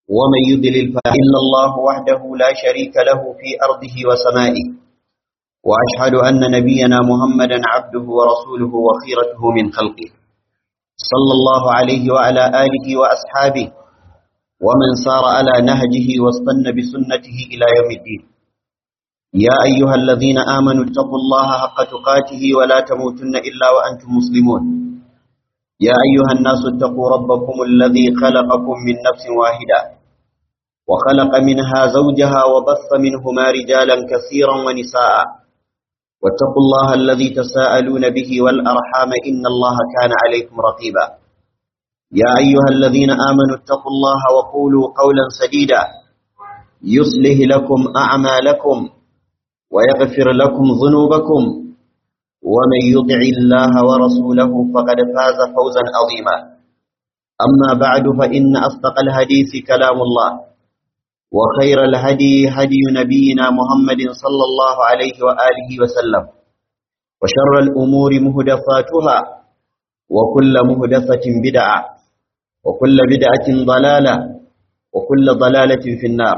ومن يضلل فإلا الله وحده لا شريك له في أرضه وسمائه وأشهد أن نبينا محمدا عبده ورسوله وخيرته من خلقه صلى الله عليه وعلى آله وأصحابه ومن سار على نهجه واستنى بسنته إلى يوم الدين يا أيها الذين آمنوا اتقوا الله حق تقاته ولا تموتن إلا وأنتم مسلمون يا أيها الناس اتقوا ربكم الذي خلقكم من نفس واحدة وخلق منها زوجها وبث منهما رجالا كثيرا ونساء واتقوا الله الذي تساءلون به والأرحام إن الله كان عليكم رقيبا يا أيها الذين آمنوا اتقوا الله وقولوا قولا سديدا يصلح لكم أعمالكم ويغفر لكم ذنوبكم ومن يطع الله ورسوله فقد فاز فوزا عظيما أما بعد فإن أصدق الحديث كلام الله وخير الهدي هدي نبينا محمد صلى الله عليه وآله وسلم وشر الأمور مهدفاتها وكل مهدفة بدعة وكل بدعة ضلالة وكل ضلالة في النار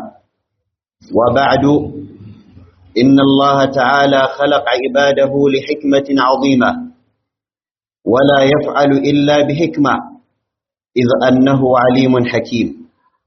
وبعد إن الله تعالى خلق عباده لحكمة عظيمة ولا يفعل إلا بحكمة إذ أنه عليم حكيم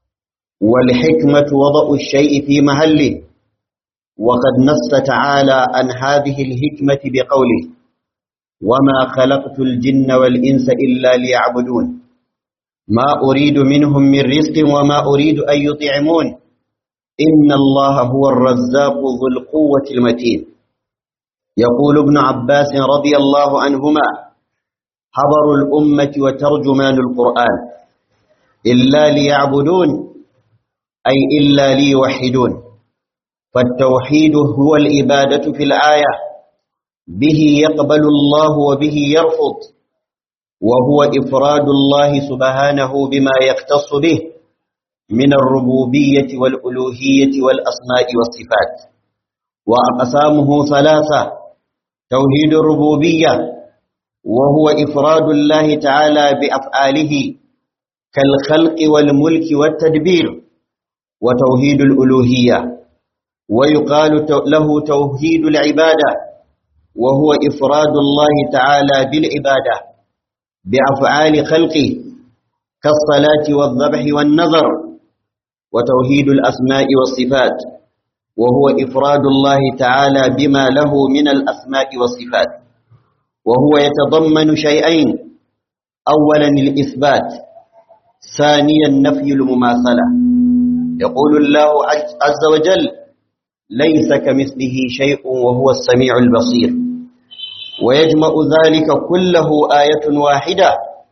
والحكمة وضع الشيء في محله وقد نص تعالى عن هذه الحكمة بقوله وما خلقت الجن والإنس إلا ليعبدون ما أريد منهم من رزق وما أريد أن يطعمون إن الله هو الرزاق ذو القوة المتين يقول ابن عباس رضي الله عنهما حبر الأمة وترجمان القرآن إلا ليعبدون أي إلا ليوحدون فالتوحيد هو الإبادة في الآية به يقبل الله وبه يرفض وهو إفراد الله سبحانه بما يختص به من الربوبية والألوهية والأسماء والصفات وأقسامه ثلاثة توحيد الربوبية وهو إفراد الله تعالى بأفعاله كالخلق والملك والتدبير وتوحيد الألوهية ويقال له توحيد العبادة وهو إفراد الله تعالى بالعبادة بأفعال خلقه كالصلاة والذبح والنظر وتوحيد الأسماء والصفات وهو إفراد الله تعالى بما له من الأسماء والصفات وهو يتضمن شيئين أولا الإثبات ثانيا نفي المماثلة يقول الله عز وجل ليس كمثله شيء وهو السميع البصير ويجمع ذلك كله آية واحدة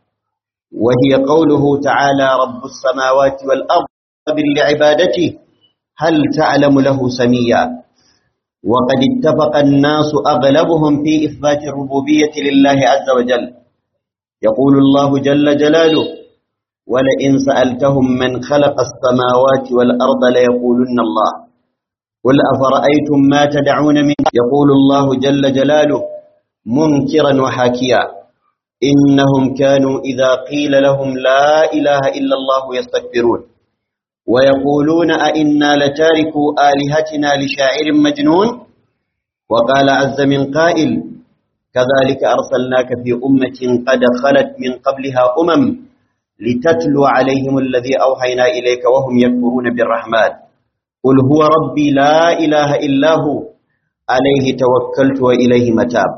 وهي قوله تعالى رب السماوات والأرض لعبادته هل تعلم له سميا وقد اتفق الناس أغلبهم في إثبات الربوبية لله عز وجل يقول الله جل جلاله ولئن سألتهم من خلق السماوات والأرض ليقولن الله قل أفرأيتم ما تدعون من يقول الله جل جلاله منكرا وحاكيا إنهم كانوا إذا قيل لهم لا إله إلا الله يستكبرون ويقولون أئنا لتاركوا آلهتنا لشاعر مجنون وقال عز من قائل كذلك أرسلناك في أمة قد خلت من قبلها أمم لتتلو عليهم الذي أوحينا إليك وهم يكفرون بالرحمن قل هو ربي لا إله إلا هو عليه توكلت وإليه متاب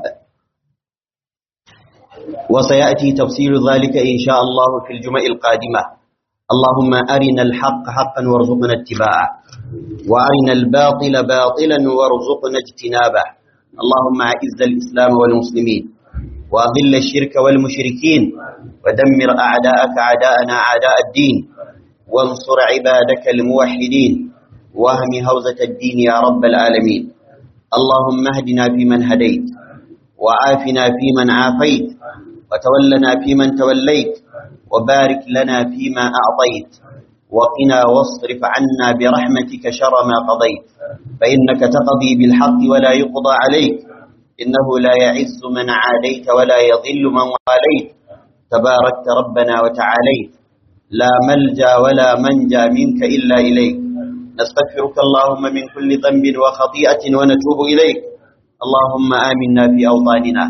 وسيأتي تفصيل ذلك إن شاء الله في الجمع القادمة اللهم أرنا الحق حقا وارزقنا اتباعه وأرنا الباطل باطلا وارزقنا اجتنابه اللهم أعز الإسلام والمسلمين وأذل الشرك والمشركين ودمر أعداءك أعداءنا أعداء الدين وانصر عبادك الموحدين واهم هوزة الدين يا رب العالمين اللهم اهدنا فيمن هديت وعافنا فيمن عافيت وتولنا فيمن توليت وبارك لنا فيما أعطيت وقنا واصرف عنا برحمتك شر ما قضيت فإنك تقضي بالحق ولا يقضى عليك إنه لا يعز من عاديت ولا يضل من واليت تباركت ربنا وتعاليت لا ملجا ولا منجا منك إلا إليك نستغفرك اللهم من كل ذنب وخطيئة ونتوب إليك اللهم آمنا في أوطاننا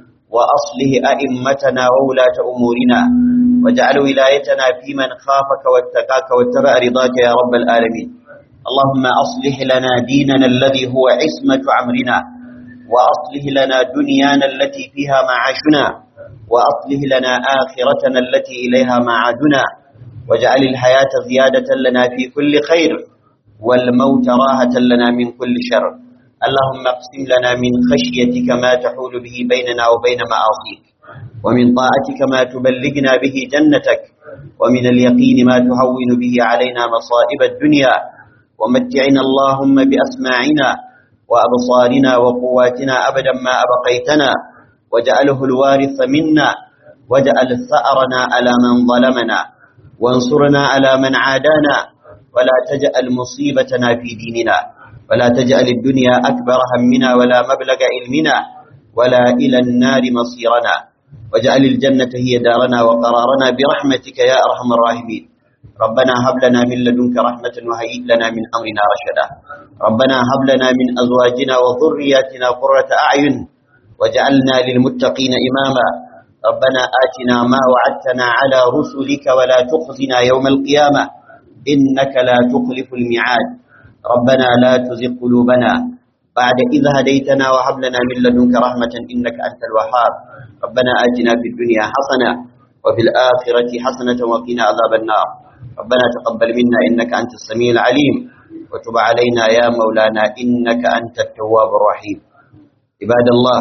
وأصله أئمتنا وولاة أمورنا واجعل ولايتنا في من خافك واتقاك واتبع رضاك يا رب العالمين اللهم أصلح لنا ديننا الذي هو عصمة عمرنا وأصلح لنا دنيانا التي فيها معاشنا وأصلح لنا آخرتنا التي إليها معادنا واجعل الحياة زيادة لنا في كل خير والموت راحة لنا من كل شر اللهم اقسم لنا من خشيتك ما تحول به بيننا وبين معاصيك ومن طاعتك ما تبلغنا به جنتك ومن اليقين ما تهون به علينا مصائب الدنيا ومتعنا اللهم بأسماعنا وأبصارنا وقواتنا أبدا ما أبقيتنا واجعله الوارث منا واجعل ثأرنا على من ظلمنا وانصرنا على من عادانا ولا تجعل مصيبتنا في ديننا ولا تجعل الدنيا أكبر همنا ولا مبلغ علمنا ولا إلى النار مصيرنا واجعل الجنة هي دارنا وقرارنا برحمتك يا أرحم الراحمين ربنا هب لنا من لدنك رحمة وهيئ لنا من أمرنا رشدا ربنا هب لنا من أزواجنا وذرياتنا قرة أعين وجعلنا للمتقين إماما ربنا آتنا ما وعدتنا على رسلك ولا تخزنا يوم القيامة إنك لا تخلف الميعاد ربنا لا تزغ قلوبنا بعد إذ هديتنا وهب لنا من لدنك رحمة إنك أنت الوهاب ربنا آتنا في الدنيا حسنة وفي الآخرة حسنة وقنا عذاب النار ربنا تقبل منا إنك أنت السميع العليم وتب علينا يا مولانا إنك أنت التواب الرحيم عباد الله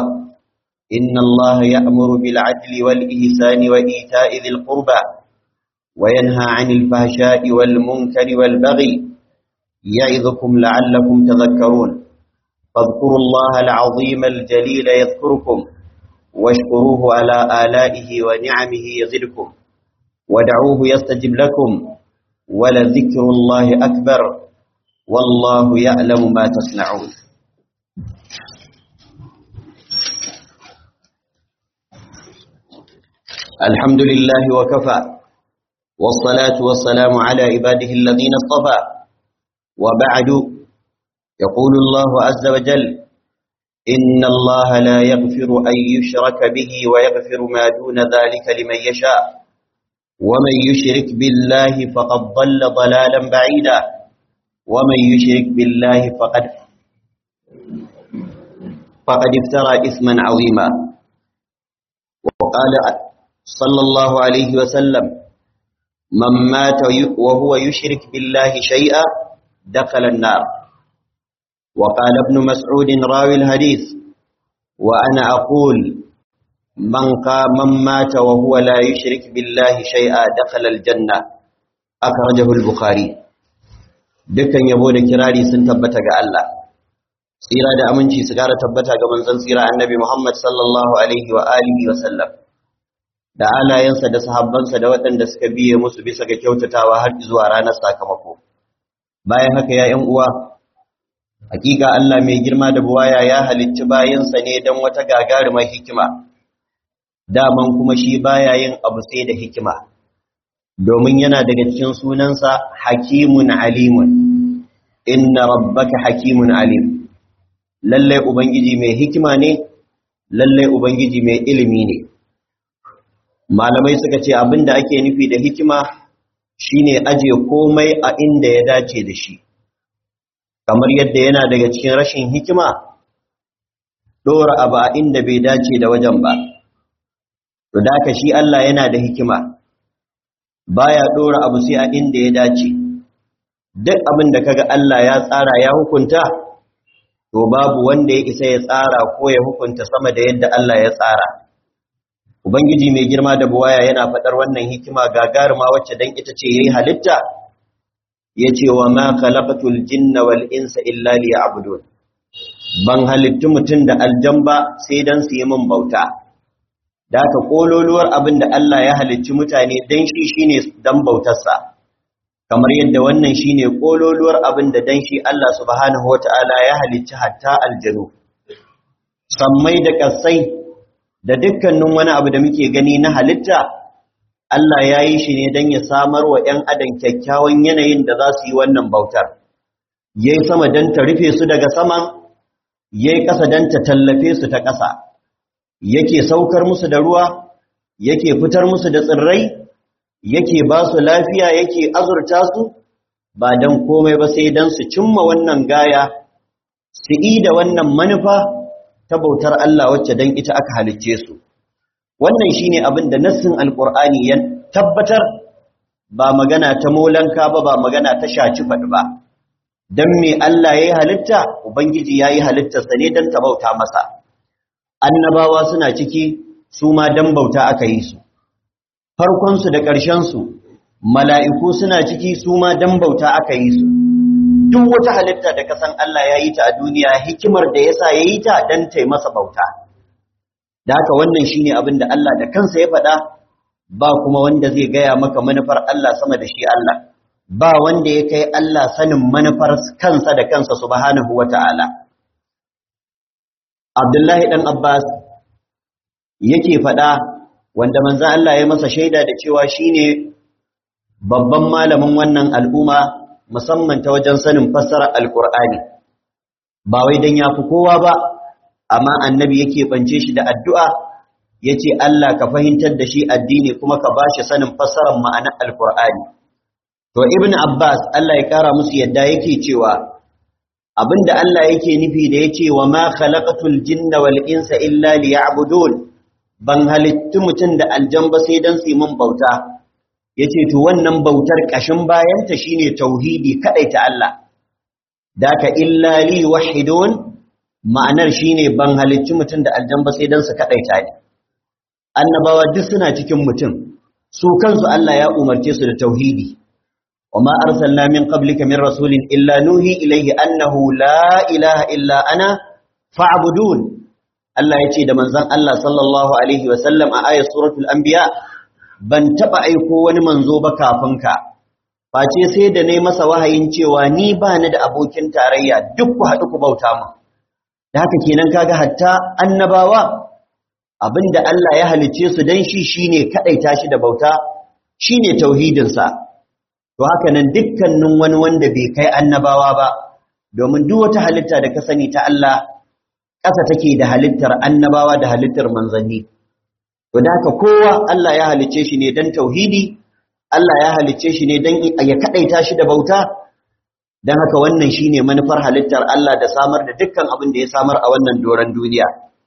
إن الله يأمر بالعدل والإحسان وإيتاء ذي القربى وينهى عن الفحشاء والمنكر والبغي يعظكم لعلكم تذكرون فاذكروا الله العظيم الجليل يذكركم واشكروه على آلائه ونعمه يزدكم ودعوه يستجب لكم ولذكر الله أكبر والله يعلم ما تصنعون الحمد لله وكفى والصلاة والسلام على عباده الذين اصطفى وبعد يقول الله عز وجل إن الله لا يغفر أن يشرك به ويغفر ما دون ذلك لمن يشاء ومن يشرك بالله فقد ضل ضلالا بعيدا ومن يشرك بالله فقد فقد افترى إثما عظيما وقال صلى الله عليه وسلم من مات وهو يشرك بالله شيئا دخل النار وقال ابن مسعود راوي الحديث وأنا أقول من قام من مات وهو لا يشرك بالله شيئا دخل الجنة أخرجه البخاري dukkan yabo da kirari sun tabbata ga Allah tsira da aminci su gara tabbata ga manzon tsira annabi Muhammad sallallahu alaihi wa alihi wa sallam da alayensa da sahabbansa da waɗanda suka biye musu bisa ga kyautatawa har zuwa ranar sakamako bayan haka ya ƴan uwa hakika Allah mai girma da buwaya ya halicci bayansa ne don wata gagarumar hikima daman kuma shi baya yin abu sai da hikima domin yana daga cikin sunansa hakimun alimun inna rabbaka hakimun alim lalle ubangiji mai hikima ne lalle ubangiji mai ilimi ne malamai suka ce abinda ake nufi da hikima shine aje komai a inda ya dace da shi kamar yadda yana daga cikin rashin hikima dora abu a inda bai dace da wajen ba to da shi Allah yana da hikima baya dora abu sai a inda ya dace duk abin da kaga Allah ya tsara ya hukunta to babu wanda ya isa ya tsara ko ya hukunta sama da yadda Allah ya tsara ubangiji mai girma da buwaya yana faɗar wannan hikima gagaruma wacce dan ita ce yayi halitta yace wa ma khalaqatul jinna wal insa illa liya'budun ban halittu mutum da aljamba sai dan su yi min bauta da ka kololuwar abin da Allah ya halicci mutane dan shi shine dan bautarsa kamar yadda wannan shine kololuwar abin da dan shi Allah subhanahu wataala ya halicci hatta aljanu sammai da kasai da dukkanin wani abu da muke gani na halitta Allah ya yi shi ne don ya samar wa ‘yan adam kyakkyawan yanayin da za su yi wannan bautar ya yi sama don ta rufe su daga saman ya yi ƙasa don ta tallafe su ta ƙasa yake saukar musu da ruwa yake fitar musu da tsirrai yake ba su lafiya yake azurta su ba don komai ba sai don su cimma wannan gaya su yi da wannan manufa ta bautar Allah wacce don ita aka halicce su wannan shine abin da nassin alkur'ani ya tabbatar ba magana ta molanka ba ba magana ta shaci faɗi ba don me Allah ya yi halitta ubangiji ya yi halittarsa ne don ta bauta masa annabawa suna ciki su ma don bauta aka yi su farkonsu da ƙarshensu mala'iku suna ciki su ma don bauta aka yi su duk wata halitta da kasan Allah ya yi ta a duniya hikimar da ya sa ya yi ta don ta masa bauta da haka wannan shi ne abin da Allah da kansa ya faɗa ba kuma wanda zai gaya maka manufar Allah sama da shi Allah ba wanda ya kai Allah sanin manufar kansa da kansa subhanahu wa ta'ala Abdullahi ɗan Abbas yake faɗa wanda manzan Allah ya masa shaida da cewa shine babban malamin wannan al'umma musamman ta wajen sanin fassara alkur'ani ba wai dan yafi kowa ba amma annabi yake bance shi da addu'a yace Allah ka fahimtar da shi addini kuma ka bashi sanin fassarar ma'anar alkur'ani to ibnu abbas Allah ya kara musu yadda yake cewa abinda Allah yake nufi da yace wa ma khalaqatul jinna wal insa illa liya'budun ban halittu mutum da aljan ba sai dan su mun bauta yace to wannan bautar kashin bayanta shine tauhidi kadai ta Allah daka illa li wahidun ma'anar shine ban halittu mutum da aljan ba sai dan su kadai ta ne annabawa duk suna cikin mutum su kansu Allah ya umarce su da tauhidi وما أرسلنا من قبلك من رسول إلا نوحي إليه أنه لا إله إلا أنا فاعبدون Allah ya ce da manzan Allah sallallahu Alaihi wasallam a ayat suratul anbiya ban taɓa aiko wani manzo ba kafin ka, face sai da ne masa wahayin cewa ni ba ni da abokin tarayya duk ku haɗu ku bauta mu. Da haka kenan kaga hatta annabawa abinda Allah ya halicce su dan shi shine kaɗaita shi da bauta shine tauhidinsa. To haka nan dukkanin wani wanda bai kai annabawa ba, domin duk wata halitta da ka sani ta Allah ƙasa take da halittar annabawa da halittar manzanni to da haka kowa Allah ya halicce shi ne dan tauhidi Allah ya halicce shi ne dan ya kadaita shi da bauta dan haka wannan shine manufar halittar Allah da samar da dukkan abin da ya samar a wannan doran duniya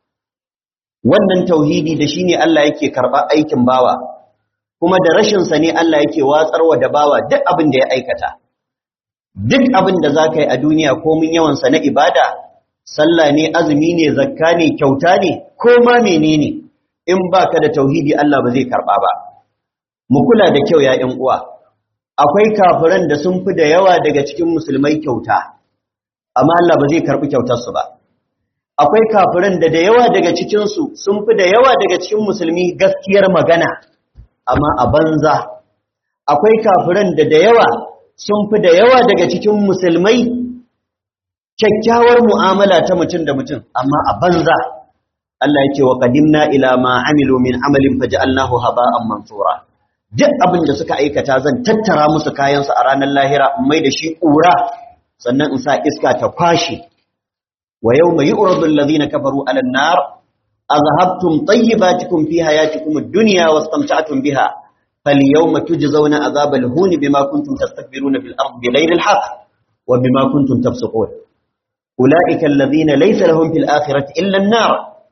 wannan tauhidi da shine Allah yake karba aikin bawa kuma da rashin sa ne Allah yake watsarwa da bawa duk abin da ya aikata duk abin da zaka yi a duniya komin yawan sa na ibada sallah ne azumi ne zakka ne kyauta ne ko ma menene in baka da tauhidi Allah ba zai karba ba mu kula da kyau ya ƴan uwa akwai kafiran da sun fi da yawa daga cikin musulmai kyauta amma Allah ba zai karbi kyautar su ba akwai kafiran da da yawa daga cikin su sun fi da yawa daga cikin musulmi gaskiyar magana amma a banza akwai kafiran da da yawa sun fi da yawa daga cikin musulmai kyakkyawar mu'amala ta mutum da mutum amma a banza Allah yake wa qadimna ila ma amilu min amalin faj'alnahu haba'an mansura duk abin da suka aikata zan tattara musu kayan su a ranar lahira in mai da shi kura sannan in sa iska ta kwashi wa yawma yu'radu alladhina kafaru 'ala an-nar azhabtum tayyibatikum fi hayatikum ad-dunya wastamta'tum biha falyawma tujzauna 'adhabal huni bima kuntum tastakbiruna fil ardi bighayri al-haqq wa bima kuntum tafsiqun أولئك الذين ليس لهم في الآخرة إلا النار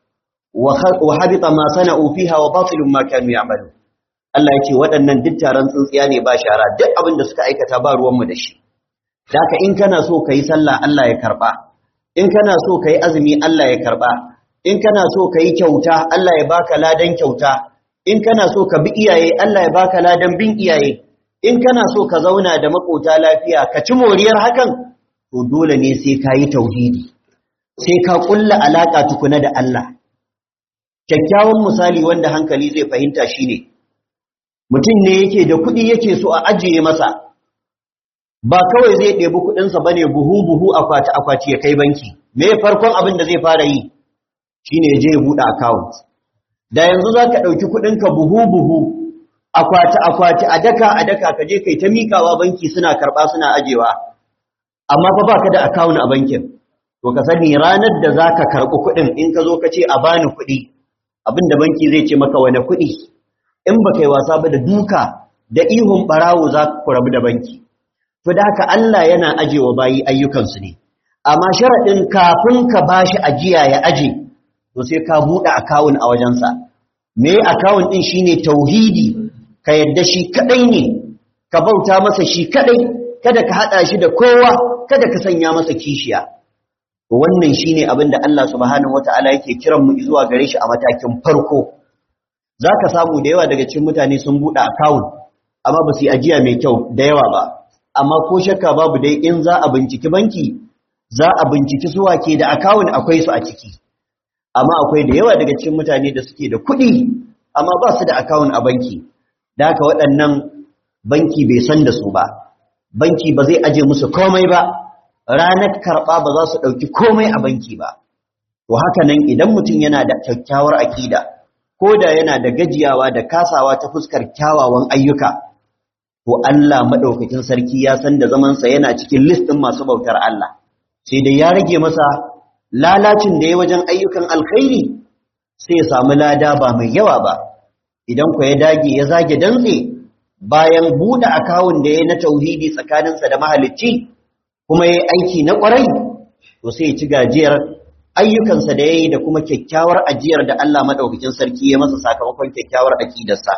وحبط ما صنعوا فيها وباطل ما كانوا يعملون Allah ya ce waɗannan duk taron tsintsiya ne ba shara duk abin da suka aikata ba ruwanmu da shi. Daka in kana so ka yi sallah Allah ya karɓa, in kana so ka yi azumi Allah ya karɓa, in kana so ka yi kyauta Allah ya baka ladan kyauta, in kana so ka bi iyaye Allah ya baka ladan bin iyaye, in kana so ka zauna da makota lafiya ka ci moriyar hakan to dole ne sai ka yi tauhidi sai ka kulla alaka tukuna da Allah kyakkyawan misali wanda hankali zai fahimta shine mutum ne yake da kuɗi yake so a ajiye masa ba kawai zai ɗebi kuɗinsa ba ne buhu-buhu akwati-akwati ya kai banki me farkon abin da zai fara yi shine je ya buɗe account da yanzu za ka ɗauki kuɗinka buhu-buhu akwati akwati a daka a daka ka je kai ta mikawa banki suna karba suna ajewa amma fa baka da account a bankin to ka sani ranar da zaka karbi kuɗin in ka zo ka ce a bani kuɗi abinda banki zai ce maka wani kuɗi in baka yi wasa ba da duka da ihun barawo za ku rabu da banki to da haka Allah yana ajewa bayi ayyukansu ne amma sharaɗin kafin ka bashi ajiya ya aje to sai ka buɗe akawun a wajensa me akawun ɗin shine tauhidi ka yadda shi kaɗai ne ka bauta masa shi kaɗai kada ka haɗa shi da kowa kada ka sanya masa kishiya wannan shine abin da Allah subhanahu wataala yake kiran mu zuwa gare shi a matakin farko zaka samu da yawa daga cikin mutane sun buɗe akawun amma ba su yi ajiya mai kyau da yawa ba amma ko shakka babu dai in za a binciki banki za a binciki suwa ke da akawun akwai su a ciki amma akwai da yawa daga cikin mutane da suke da kuɗi amma ba su da akawun a banki da haka waɗannan banki bai san da su ba banki ba zai aje musu komai ba ranar karɓa ba za su ɗauki komai a banki ba to haka nan idan mutum yana da kyakkyawar aƙida ko da yana da gajiyawa da kasawa ta fuskar kyawawan ayyuka to Allah maɗaukakin sarki ya san da zamansa yana cikin listin masu bautar Allah sai dai ya rage masa lalacin da ya wajen ayyukan alkhairi sai ya samu lada ba mai yawa ba idan ku ya dage ya zage dantse bayan buɗe akawun da ya na tauhidi tsakaninsa da mahalicci kuma ya aiki na ƙwarai to sai ya ci gajiyar ayyukansa da ya yi da kuma kyakkyawar ajiyar da Allah maɗaukakin sarki ya masa sakamakon kyakkyawar aƙidarsa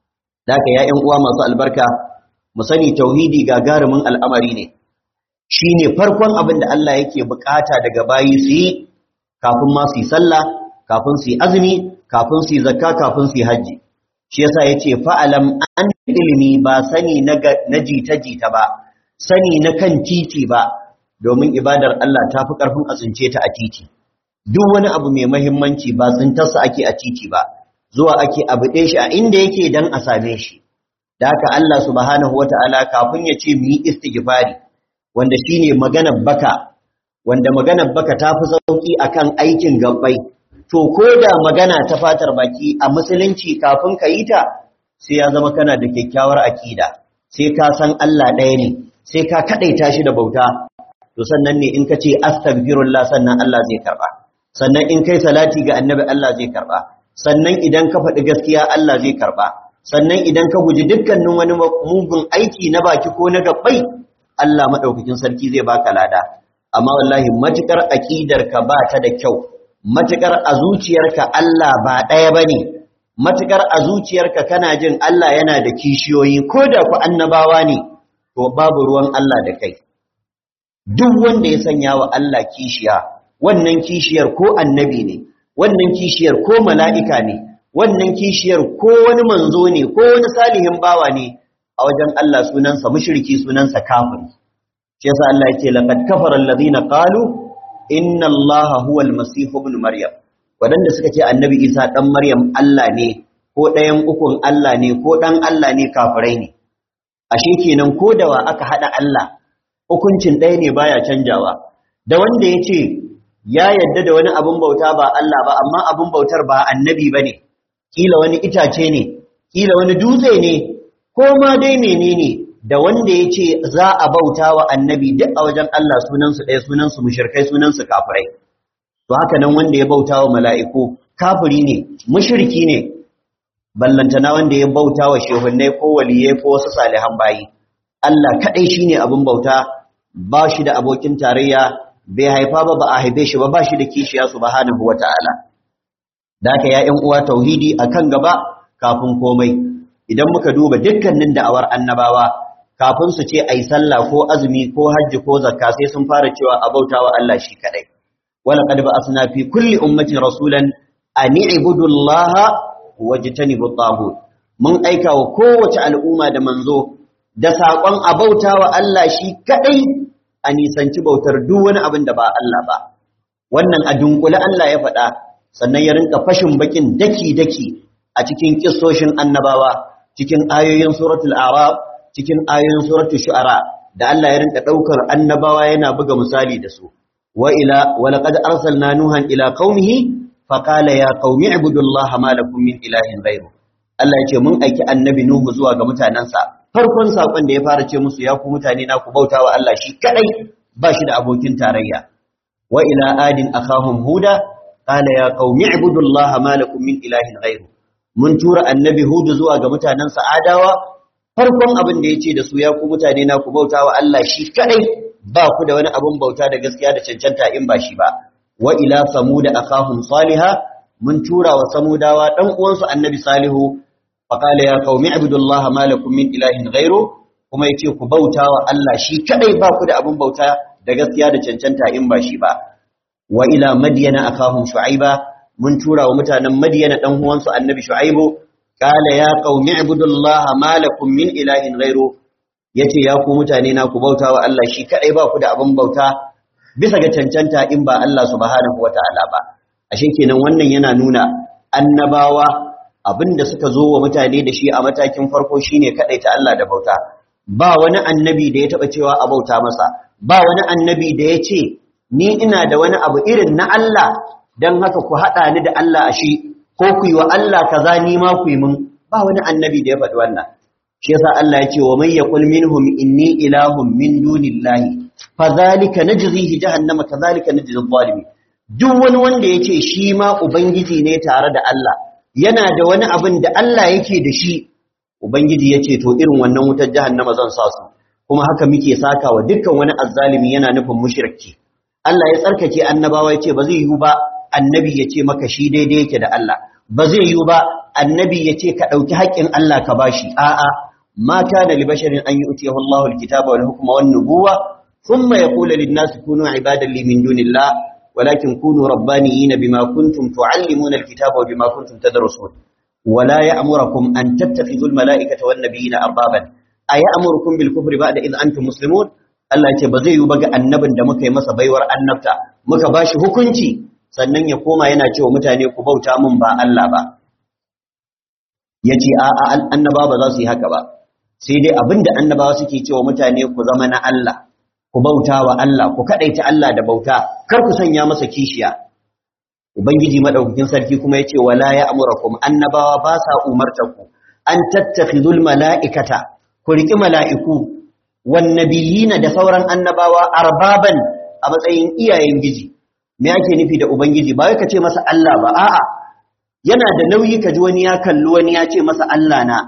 da haka ya uwa masu albarka mu sani tauhidi gagarumin al'amari ne shi ne farkon abin da Allah yake bukata daga bayi su yi kafin ma su yi sallah kafin su yi azumi kafin su yi zakka kafin su yi hajji shi yasa ya ce fa'alam an ilimi ba sani na jita-jita ba sani na kan titi ba domin ibadar Allah ta fi ƙarfin a tsince ta a titi duk wani abu mai mahimmanci ba tsintarsa ake a titi ba zuwa ake abu ɗe shi a inda yake don a same shi da haka Allah subhanahu wa ta'ala kafin ya ce mu yi istighfari wanda shine maganar baka wanda maganar baka ta fi sauki akan aikin gabbai to ko da magana ta fatar baki a musulunci kafin ka yi ta sai ya zama kana da kyakkyawar akida sai ka san Allah ɗaya ne sai ka kadaita shi da bauta to sannan ne in ka ce astaghfirullah sannan Allah zai karba sannan in kai salati ga annabi Allah zai karba sannan idan ka faɗi gaskiya Allah zai karba sannan idan ka guji dukkanin wani mugun aiki na baki ko na gabbai Allah madaukakin sarki zai baka lada amma wallahi matukar aqidar ka ba ta da kyau matukar a zuciyarka Allah ba ɗaya bane matukar a zuciyarka kana jin Allah yana da kishiyoyi ko da ku annabawa ne to babu ruwan Allah da kai duk wanda ya sanya wa Allah kishiya wannan kishiyar ko annabi ne wannan kishiyar ko mala'ika ne wannan kishiyar ko wani manzo ne ko wani salihin bawa ne a wajen Allah sunansa mushriki sunansa kafiri shi yasa Allah yake laqad kafara alladhina qalu inna Allaha huwa al-masih ibn maryam wadanda suka ce annabi Isa dan maryam Allah ne ko ɗayan ukun Allah ne ko dan Allah ne kafirai ne ashe kenan ko da wa aka hada Allah hukuncin ɗaya ne baya canjawa da wanda yace ya yadda da wani abun bauta ba Allah ba amma abun bautar ba annabi bane kila wani itace ne kila wani dutse ne ko ma dai menene da wanda ya ce za a bauta wa annabi duk a wajen Allah sunansu ɗaya sunansu mushirkai sunansu kafirai to haka nan wanda ya bauta wa mala'iku kafiri ne mushirki ne ballantana wanda ya bauta wa shehunnai ko waliyai ko wasu salihan bayi Allah kaɗai shi ne abin bauta ba shi da abokin tarayya bai haifa ba ba a haife shi ba ba shi da kishiya subhanahu wa ta'ala da haka ya uwa tauhidi akan gaba kafin komai idan muka duba dukkanin da'awar annabawa kafin su ce ai sallah ko azumi ko hajji ko zakka sai sun fara cewa a bautawa Allah shi kadai wala qad ba'athna fi kulli ummatin rasulan an i'budu Allah wajtanibu at mun aika wa kowace al'umma da manzo da sakon a bautawa Allah shi kadai a nisanci bautar duk wani abin da ba Allah ba wannan a dunkule Allah ya faɗa sannan ya rinka fashin bakin daki-daki a cikin kissoshin annabawa cikin ayoyin suratul arab cikin ayoyin suratul shu'ara da Allah ya rinka daukar annabawa yana buga misali da su wa ila wa laqad arsalna nuhan ila qaumihi fa qala ya qaumi ibudullaha ma lakum min ilahin ghayru Allah ya ce mun aiki annabi Nuhu zuwa ga mutanensa farkon sakon da ya fara ce musu ya ku mutane na ku bauta wa Allah shi kadai ba shi da abokin tarayya wa ila adin akhahum huda qala ya qaumi ibudullaha ma lakum min ilahin ghairu mun tura annabi hudu zuwa ga mutanensa adawa farkon abin da yace da su ya ku mutane na ku bauta wa Allah shi kadai ba ku da wani abun bauta da gaskiya da cancanta in ba shi ba wa ila samuda akhahum salihah mun tura wa samudawa dan uwansu annabi salihu faqala ya qaumi ibudullaha ma lakum min ilahin ghairu kuma yace ku bauta wa Allah shi kadai ba ku da abun bauta da gaskiya da cancanta in ba shi ba wa ila madyana akahum shu'aiba mun tura wa mutanen madyana dan uwansu annabi shu'aibu qala ya qaumi ibudullaha ma lakum min ilahin ghairu yace ya ku mutane na ku bauta wa Allah shi kadai ba ku da abun bauta bisa ga cancanta in ba Allah subhanahu wataala ba ashe kenan wannan yana nuna annabawa abinda suka zo wa mutane da shi a matakin farko shine ta Allah da bauta ba wani annabi da ya taba cewa a bauta masa ba wani annabi da ya ce ni ina da wani abu irin na Allah dan haka ku hada ni da Allah a shi ko ku yi wa Allah kaza ni ma ku yi mun ba wani annabi da ya faɗi wannan shi yasa Allah ya ce wa may yaqul minhum inni ilahun min dunillahi fadhalika najzihi jahannama kadhalika najzi adh-dhalimin duk wani wanda ya ce shi ma ubangiji ne tare da Allah yana da wani abin da Allah yake da shi ubangiji ya ce to irin wannan wutar jahannama zan sa su kuma haka muke saka wa dukkan wani azzalimi yana nufin mushriki Allah ya tsarkake annabawa ya ce ba zai yiwu ba annabi ya ce maka shi daidai yake da Allah ba zai yiwu ba annabi ya ce ka ɗauki haƙƙin Allah ka bashi a'a ma kana li basharin an yu'tiyahu Allahu al-kitaba wal hukma wan nubuwa thumma yaqulu lin-nasi kunu ibadan li min dunillah walakin kunu rabbaniyina bima kuntum tu'allimuna al-kitaba wa bima kuntum tadrusun ولا يأمركم أن تتخذوا الملائكة والنبيين أربابا أيأمركم بالكفر بعد إذ أنتم مسلمون Allah ce ba zai yi baga annabin da muka yi masa baiwar annabta muka bashi hukunci sannan ya koma yana cewa mutane ku bauta mun ba Allah ba yace a a annaba ba za su yi haka ba sai dai abinda annabawa suke cewa mutane ku zama na Allah ku bauta wa Allah ku kadaita Allah da bauta kar ku sanya masa kishiya ubangiji madaukakin sarki kuma yace wala ya amurakum annabawa ba sa umartaku an tattakhidul mala'ikata ku riki mala'iku wan nabiyina da sauran annabawa arbaban a matsayin iyayen giji me ake nufi da ubangiji ba wai ka ce masa Allah ba a'a yana da nauyi ka ji wani ya kalli wani ya ce masa Allah na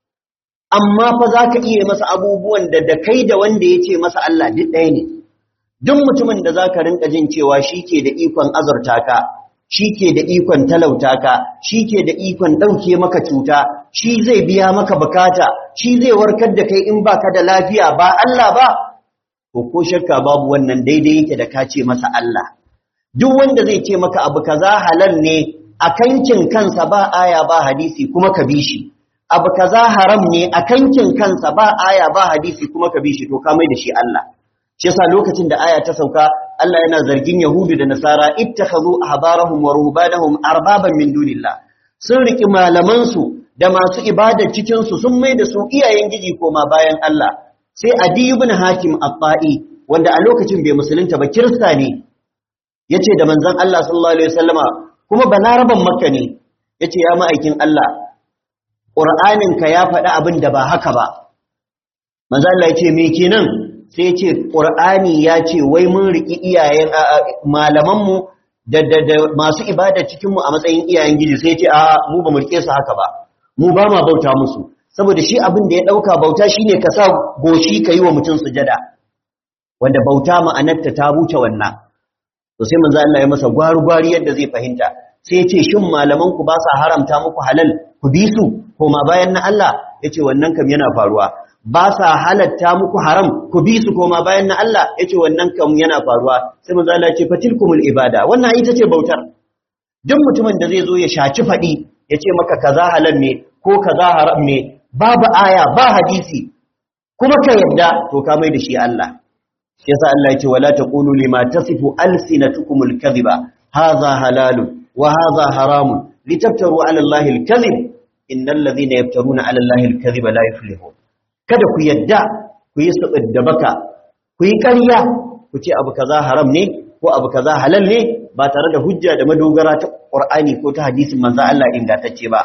amma fa zaka iya masa abubuwan da da kai da wanda ya ce masa Allah duk ɗaya ne duk mutumin da zaka rinka jin cewa shi ke da ikon azurta ka shi ke da ikon talauta ka shi ke da ikon ɗauke maka cuta shi zai biya maka bukata shi zai warkar da kai in baka da lafiya ba Allah ba to ko shakka babu wannan daidai yake da ka ce masa Allah duk wanda zai ce maka abu kaza halal ne a kankin kansa ba aya ba hadisi kuma ka bi shi abu kaza haram ne a kankin kansa ba aya ba hadisi kuma ka bi shi to ka mai da shi Allah shi yasa lokacin da aya ta sauka Allah yana zargin Yahudu da Nasara ittakhadhu ahbarahum wa ruhbanahum arbaban min dunillah sun riki malaman su da masu ibadar cikin su sun mai da su iyayen giji koma bayan Allah sai Adi ibn Hakim Abba'i wanda a lokacin bai musulunta ba kirista ne yace da manzon Allah sallallahu alaihi wasallama kuma balaraban Makka ne yace ya ma'aikin Allah Qur'anin ka ya faɗi abin da ba haka ba manzon Allah yace me kenan sai ce ƙur'ani ya ce wai mun riƙi iyayen malamanmu da masu ibada cikinmu a matsayin iyayen gidi sai ce a mu ba mu riƙe su haka ba mu ba ma bauta musu saboda shi abin da ya ɗauka bauta shi ne ka sa goshi ka yi wa mutum sujada wanda bauta ma'anarta ta wuce wannan to sai manzo Allah ya masa gwari-gwari yadda zai fahimta sai ya ce shin malamanku ba sa haramta muku halal ku bi su koma bayan na Allah ya ce wannan kam yana faruwa ba sa halatta muku haram ku bi su koma bayan na Allah yace wannan kam yana faruwa sai manzo Allah ya ce fatilkumul ibada wannan ita ce bautar duk mutumin da zai zo ya shaci fadi yace maka kaza halal ne ko kaza haram ne babu aya ba hadisi kuma ka yadda to ka mai da shi Allah yasa Allah ya ce wala taqulu lima tasifu alsinatukumul kadhiba hadha halalun wa hadha haramun litaftaru ala allahi alkadhib innal ladhina yaftaruna ala allahi alkadhiba la yuflihun kada ku yadda ku yi su da baka ku yi ƙarya ku ce abu kaza haram ne ko abu kaza halal ne ba tare da hujja da madogara ta Qur'ani ko ta hadisin manzo Allah ingantacce ba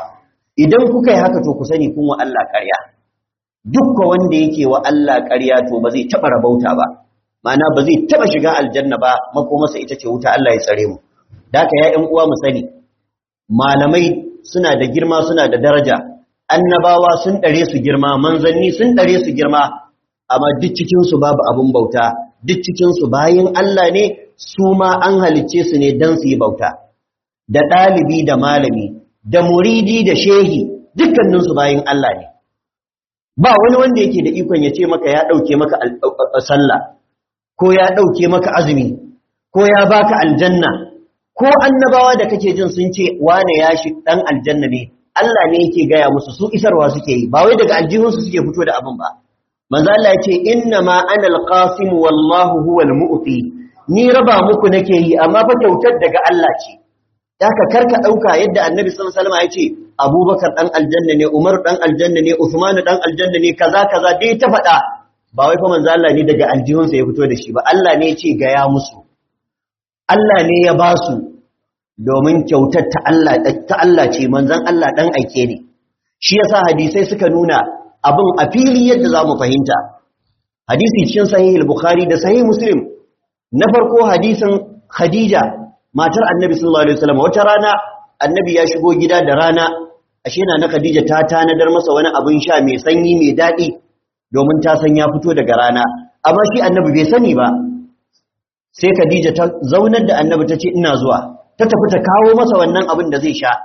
idan kuka yi haka to ku sani kun wa Allah ƙarya dukkan wanda yake wa Allah ƙarya to ba zai taɓa rabauta ba ma'ana ba zai taɓa shiga aljanna ba makomarsa ita ce wuta Allah ya tsare mu da haka ya ƴan uwa mu sani malamai suna da girma suna da daraja annabawa sun ɗare su girma manzanni sun ɗare su girma amma duk cikinsu babu abin bauta duk cikinsu bayan Allah ne su ma an halicce su ne don su yi bauta da ɗalibi da malami da muridi da shehi dukkaninsu bayan Allah ne ba wani wanda yake da ikon ya ce maka ya ɗauke maka sallah ko ya ɗauke maka azumi ko ya baka aljanna ko annabawa da kake jin sun ce wane ya shi ɗan aljanna ne Allah ne yake gaya musu su isarwa suke yi ba wai daga aljihunsu suke fito da abin ba manzo Allah ya ce inna ma ana alqasim wallahu huwal mu'ti ni raba muku nake yi amma fa kyautar daga Allah ce haka karka dauka yadda annabi sallallahu alaihi wasallam ya ce abubakar dan aljanna ne umar dan aljanna ne usman dan aljanna ne kaza kaza dai ta faɗa ba wai fa manzo Allah ne daga aljihunsa ya fito da shi ba Allah ne ya ce ga ya musu Allah ne ya ba su domin kyautar ta Allah ta Allah ce manzon Allah dan aike ne shi yasa hadisai suka nuna abin a fili yadda za mu fahimta hadisi cikin sahih al-bukhari da sahih muslim na farko hadisin khadija matar annabi sallallahu alaihi wasallam wata rana annabi ya shigo gida da rana ashe na khadija ta tanadar masa wani abin sha mai sanyi mai dadi domin ta san ya fito daga rana amma shi annabi bai sani ba sai khadija ta zaunar da annabi ta ce ina zuwa ta tafi ta kawo masa wannan abin da zai sha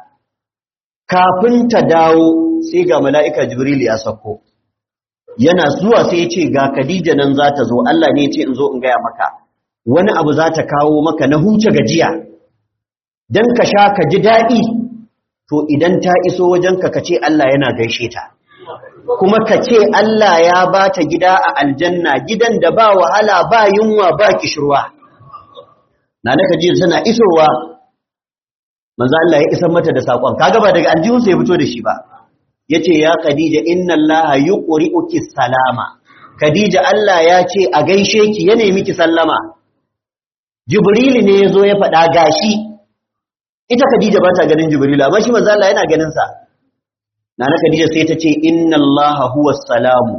kafin ta dawo sai ga mala'ika jibril ya sako yana zuwa sai ya ce ga khadija nan za ta zo Allah ne ya ce in zo in gaya maka wani abu za ta kawo maka na huce gajiya don ka sha ka ji daɗi to idan ta iso wajenka ka ce Allah yana gaishe ta kuma ka ce Allah ya ba ta gida a aljanna gidan da ba wahala ba yunwa ba kishirwa na na kaji tana isowa manzo Allah ya isar mata da sakon kaga ba daga aljihun sai ya fito da shi ba yace ya Khadija inna Allah yuqri'uki salama Khadija Allah ya ce a gaishe ki ya nemi ki sallama Jibril ne yazo ya faɗa gashi ita Khadija ba ta ganin Jibril amma shi manzo Allah yana ganin sa Nana Khadija sai ta ce inna Allah huwa salamu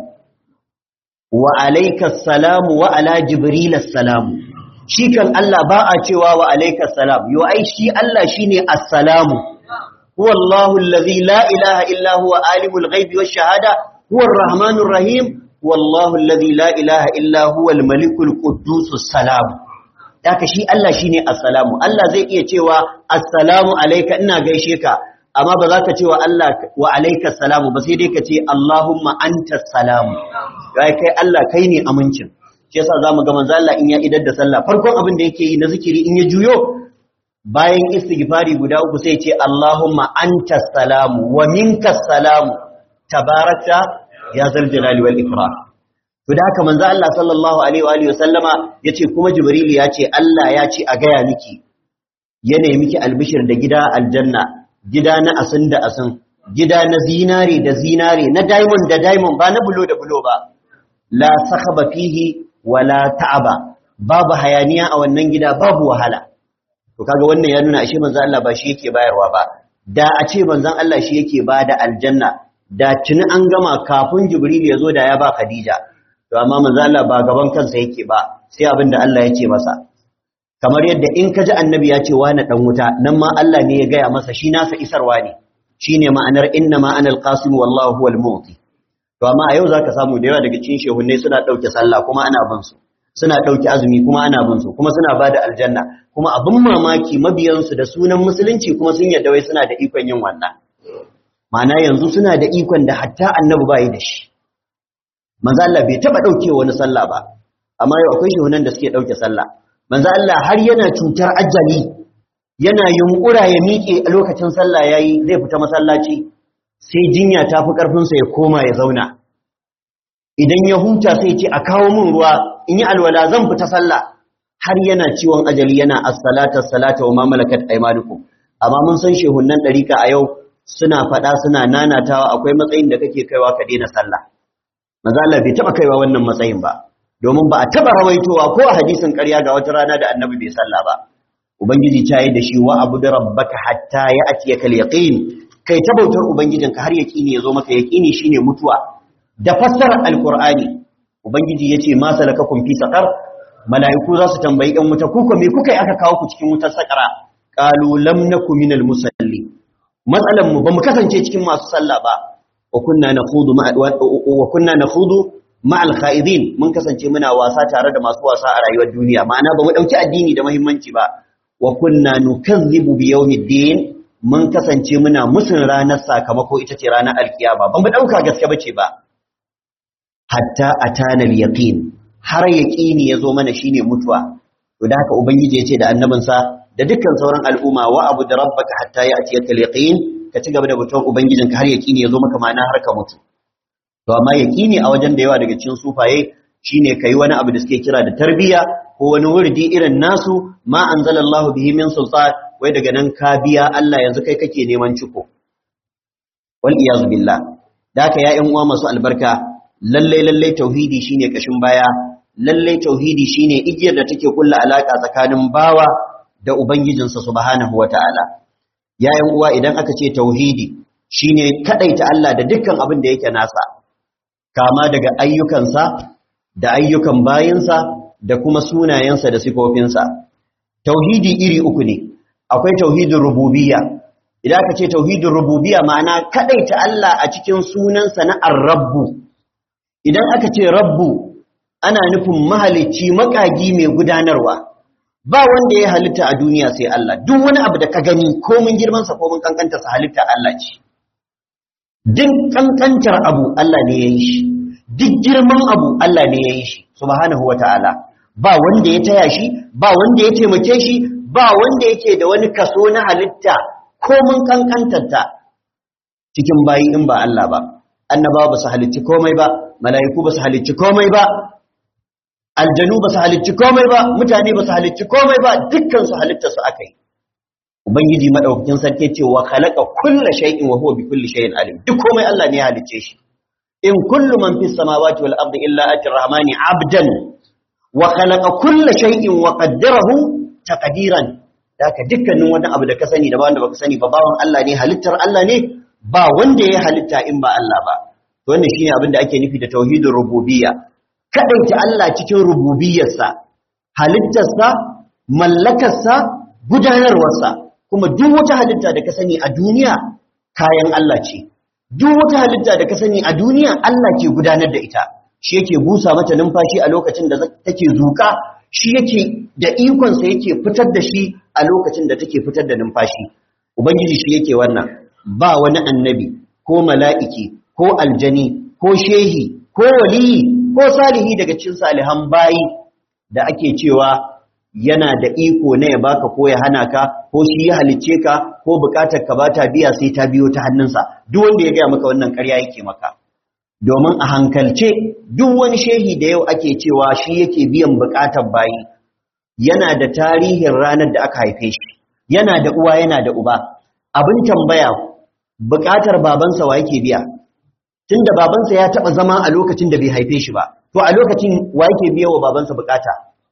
wa alayka salamu wa ala Jibril salamu shi kan Allah ba a cewa wa alayka salam yo ai shi Allah shine assalamu huwa Allahu allazi la ilaha illa huwa alimul ghaibi wash shahada huwa arrahmanur rahim huwa Allahu allazi la ilaha illa huwa al-malikul quddusus salam daka shi Allah shine assalamu Allah zai iya cewa assalamu alayka ina gaishe ka amma ba za ka ce wa Allah wa alayka salamu ba sai dai ka ce Allahumma antas salamu kai kai Allah kai ne amincin shi yasa zamu ga manzo Allah in ya idar da sallah farkon abin da yake yi na zikiri in ya juyo bayan istighfari guda uku sai ce Allahumma antas salamu wa minkas salamu tabarakta ya zal jalali wal ikram to da haka manzo Allah sallallahu alaihi wa alihi wasallama yace kuma jibril ya ce Allah ya ce a gaya miki yana miki albishir da gida aljanna gida na asin da asin gida na zinare da zinare na diamond da diamond ba na bulo da bulo ba la sakhaba fihi wala ta'aba babu hayaniya a wannan gida babu wahala to kaga wannan ya nuna ashe manzon Allah ba shi yake bayarwa ba da a ce manzon Allah shi yake bada aljanna da tuni an gama kafin Jibril ya zo da ya ba Khadija to amma manzon Allah ba gaban kansa yake ba sai abin da Allah ya ce masa kamar yadda in ka ji annabi ya ce wani dan wuta nan ma Allah ne ya gaya masa shi nasa isarwa ne shine ma'anar inna ma ana alqasim wallahu huwal mu'ti to amma a yau zaka samu da yawa daga cikin shehunnai suna dauke sallah kuma ana bin su suna dauke azumi kuma ana bin su kuma suna bada aljanna kuma abin mamaki mabiyan su da sunan musulunci kuma sun yadda wai suna da ikon yin wannan ma'ana yanzu suna da ikon da hatta annabi bai da shi manzo Allah bai taba dauke wani sallah ba amma yau akwai shehunnan da suke dauke sallah manzo Allah har yana cutar ajali yana yunkura ya miƙe a lokacin sallah yayi zai fita masallaci sai jinya ta fi ƙarfinsa ya koma ya zauna idan ya huta sai ce a kawo min ruwa in yi alwala zan fita sallah har yana ciwon ajali yana as-salata as-salata wa ma malakat aymanukum amma mun san shehunnan dariƙa a yau suna faɗa suna nanatawa akwai matsayin da kake kaiwa ka daina sallah manzo Allah bai taba kaiwa wannan matsayin ba domin ba a taba rawaitowa ko a hadisin ƙarya ga wata rana da annabi bai sallah ba ubangiji ta yi da shi wa abu da rabbaka hatta ya atiyaka al-yaqin kai ta bautar ubangijinka har yaqini ya zo maka yaqini shine mutuwa da fassarar alqur'ani ubangiji yace ma salakakum fi saqar mala'iku za su tambayi ɗan wuta kuka me kuka yi aka kawo ku cikin wutar sakara qalu lam naku minal musalli matsalan mu bamu kasance cikin masu sallah ba wa kunna nakhudu ma wa kunna nakhudu ma'al kha'idin mun kasance muna wasa tare da masu wasa a rayuwar duniya ma'ana bamu dauki addini da muhimmanci ba wa kunna nukazzibu bi yawmiddin mun kasance muna musun ranar sakamako ita ce ranar alkiyama bamu dauka gaske bace ba hatta atana al-yaqin har yaqini yazo mana shine mutuwa to da haka ubangiji yace da annabinsa da dukkan sauran al'umma wa abu da rabbaka hatta ya'tiyaka al-yaqin ka ci gaba da bautar ubangijinka har yaqini yazo maka ma'ana har ka mutu to amma yaqini a wajen da yawa daga cikin sufaye shine kai wani abu da suke kira da tarbiya ko wani wurdi irin nasu ma anzalallahu bihi min sultan wai daga nan ka biya Allah yanzu kai kake neman ciko wal iyazu billah da haka ya ƴan uwa masu albarka lalle lalle tauhidi shine kashin baya lalle tauhidi shine igiyar da take kulla alaka tsakanin bawa da ubangijinsa subhanahu wataala ya ƴan uwa idan aka ce tauhidi shine kadaita Allah da dukkan abin da yake nasa kama daga ayyukansa da ayyukan bayinsa da kuma sunayensa da sifofinsa tauhidi iri uku ne akwai tauhidin rububiyya idan aka ce tauhidin rububiyya ma'ana kadaita Allah a cikin sunansa na ar-rabbu idan aka ce rabbu ana nufin mahalicci makagi mai gudanarwa ba wanda ya halitta a duniya sai Allah duk wani abu da ka gani ko mun girman sa ko mun kankanta sa halitta Allah ce duk kankantar abu Allah ne ya yi shi duk girman abu Allah ne ya yi shi subhanahu wata'ala ba wanda ya taya shi ba wanda ya taimake shi ba wanda yake da wani kaso na halitta ko mun kankantarta cikin bayi in ba Allah ba annabawa ba su halicci komai ba mala'iku ba su halicci komai ba aljanu ba su halicci komai ba mutane ba su halicci komai ba dukkan su halitta su akai ubangiji madaukakin sarki ce wa khalaqa kulla shay'in wa huwa bi kulli shay'in alim duk komai Allah ne ya halicce shi in kullu man fis samawati wal ardi illa ati rahmani abdan wa khalaqa kulla shay'in wa qaddarahu taqdiran daka dukkanin wani abu da ka sani da wanda baka sani ba bawan Allah ne halittar Allah ne ba wanda ya halitta in ba Allah ba to wannan shine abin da ake nufi da tauhidur rububiyya kadaita Allah cikin rububiyyarsa halittarsa mallakarsa gudanarwarsa kuma duk wata halitta da ka sani a duniya kayan Allah ce duk wata halitta da ka sani a duniya Allah ke gudanar da ita shi yake busa mata numfashi a lokacin da take zuka shi yake da ikonsa yake fitar da shi a lokacin da take fitar da numfashi ubangiji shi yake wannan ba wani annabi ko mala'iki ko aljani ko shehi ko waliyi ko salihi daga cikin salihan bayi da ake cewa yana da iko na ya baka ko ya hana ka ko shi ya halicce ka ko bukatar ka bata biya sai ta biyo ta hannunsa duk wanda ya gaya maka wannan ƙarya yake maka domin a hankalce duk wani shehi da yau ake cewa shi yake biyan bukatar bayi yana da tarihin ranar da aka haife shi yana da uwa yana da uba abin tambaya bukatar babansa wa yake biya tunda babansa ya taba zama a lokacin da bai haife shi ba to a lokacin wa yake biya wa babansa bukata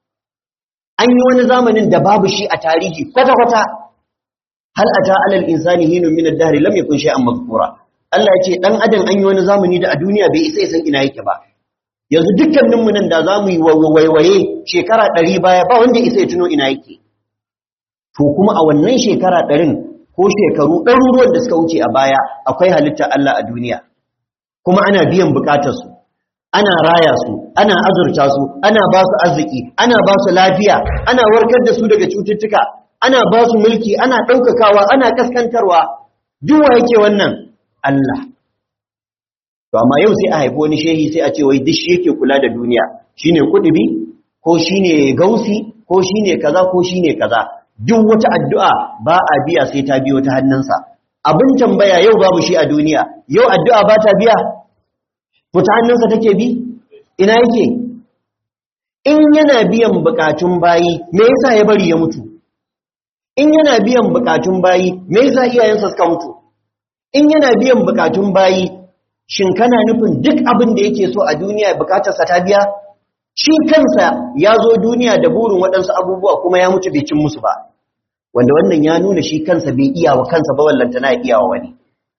an yi wani zamanin da babu shi a tarihi kwata-kwata hal ata alal insani hinun min ad-dahr lam yakun shay'an mazkura Allah ya ce dan adam an yi wani zamani da a duniya bai isa san ina yake ba yanzu dukkanin mu nan da zamu yi waiwaye shekara 100 baya ba wanda isa ya tuno ina yake to kuma a wannan shekara 100 ko shekaru ɗaruruwan da suka wuce a baya akwai halitta Allah a duniya kuma ana biyan bukatarsu ana raya su ana azurta su ana ba su arziki ana ba su lafiya ana warkar da su daga cututtuka ana ba su mulki ana ɗaukakawa ana kaskantarwa duwa yake wannan Allah to amma yau sai a haifi wani shehi sai a ce wai duk shi yake kula da duniya shine kudubi ko shine gausi ko shine kaza ko shine kaza duk wata addu'a ba a biya sai ta biyo ta hannunsa abin tambaya yau babu shi a duniya yau addu'a ba ta biya ko ta hannunsa take bi ina yake in yana biyan bukatun bayi me yasa ya bari ya mutu in yana biyan bukatun bayi me yasa iyayensa suka mutu in yana biyan bukatun bayi shin kana nufin duk abin da yake so a duniya bukatarsa ta biya shi kansa ya zo duniya da burin waɗansu abubuwa kuma ya mutu bai cin musu ba wanda wannan ya nuna shi kansa bai iya wa kansa ba wallanta na iya wa wani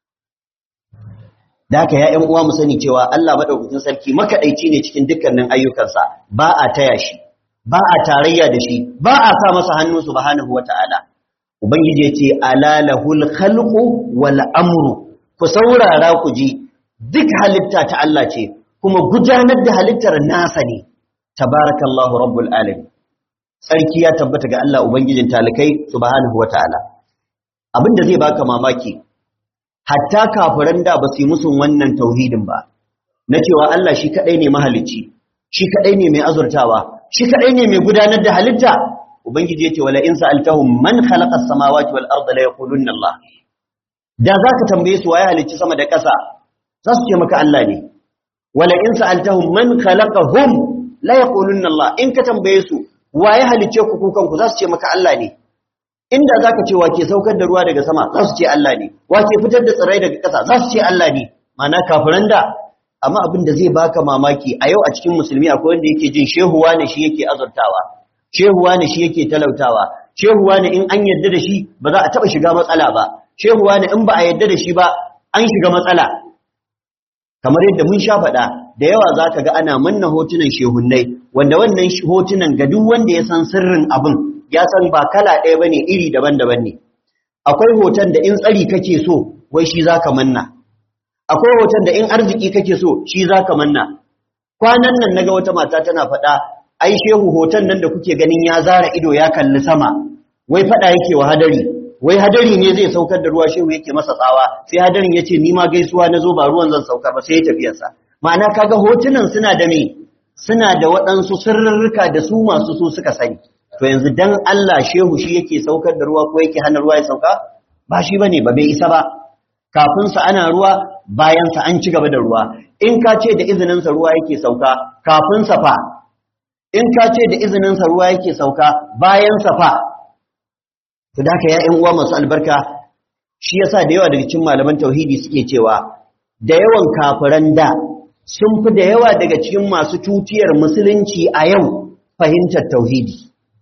da haka ya uwa mu sani cewa Allah madaukakin sarki makadaici ne cikin dukkanin ayyukansa ba a taya shi ba a tarayya da shi ba a sa masa hannu subhanahu wata'ala ubangiji ya ce ala lahul khalqu wal amru ku saurara ku ji duk halitta ta Allah ce kuma gudanar da halittar nasa ne tabarakallahu rabbul alamin sarki ya tabbata ga Allah ubangijin talikai subhanahu wata'ala abinda zai baka mamaki hatta kafiran da ba su yi musun wannan tauhidin ba na cewa Allah shi kadai ne mahalicci shi kadai ne mai azurtawa shi kadai ne mai gudanar da halitta ubangiji yace wala in sa'altahum man khalaqa as-samawati wal arda la yaqulunna Allah da zaka tambaye su waye halicci sama da ƙasa za su ce maka Allah ne wala in sa'altahum man khalaqahum la yaqulunna Allah in ka tambaye su waye halicce ku kukan ku za su ce maka Allah ne inda zaka ce wa ke saukar da ruwa daga sama za su ce Allah ne wa ke fitar da tsirrai daga ƙasa za su ce Allah ne ma'ana kafiran da amma abin da zai baka mamaki a yau a cikin musulmi akwai wanda yake jin shehuwa ne shi yake azurtawa shehuwa ne shi yake talautawa shehuwa ne in an yadda da shi ba za a taba shiga matsala ba shehuwa ne in ba a yadda da shi ba an shiga matsala kamar yadda mun sha faɗa da yawa za ka ga ana manna hotunan shehunnai wanda wannan hotunan ga duk wanda ya san sirrin abin ya san ba kala ɗaya ba ne iri daban-daban ne akwai hoton da in tsari kake so wai shi za ka manna akwai hoton da in arziki kake so shi za ka manna kwanan nan naga wata mata tana faɗa ai shehu hoton nan da kuke ganin ya zara ido ya kalli sama wai faɗa yake wa hadari wai hadari ne zai saukar da ruwa shehu yake masa tsawa sai hadarin ya ce ni ma gaisuwa na zo ba ruwan zan saukar ba sai ya tafiyarsa ma'ana kaga hotunan suna da me suna da waɗansu sirrurruka da su masu su suka sani to yanzu dan Allah shehu shi yake saukar da ruwa ko yake hana ruwa ya sauka ba shi bane ba bai isa ba kafin sa ana ruwa bayan sa an ci gaba da ruwa in ka ce da izinin sa ruwa yake sauka kafin sa fa in ka ce da izinin sa ruwa yake sauka bayan sa fa to da haka ya ƴan uwa masu albarka shi yasa da yawa daga cikin malaman tauhidi suke cewa da yawan kafiran da sun fi da yawa daga cikin masu tutiyar musulunci a yau fahimtar tauhidi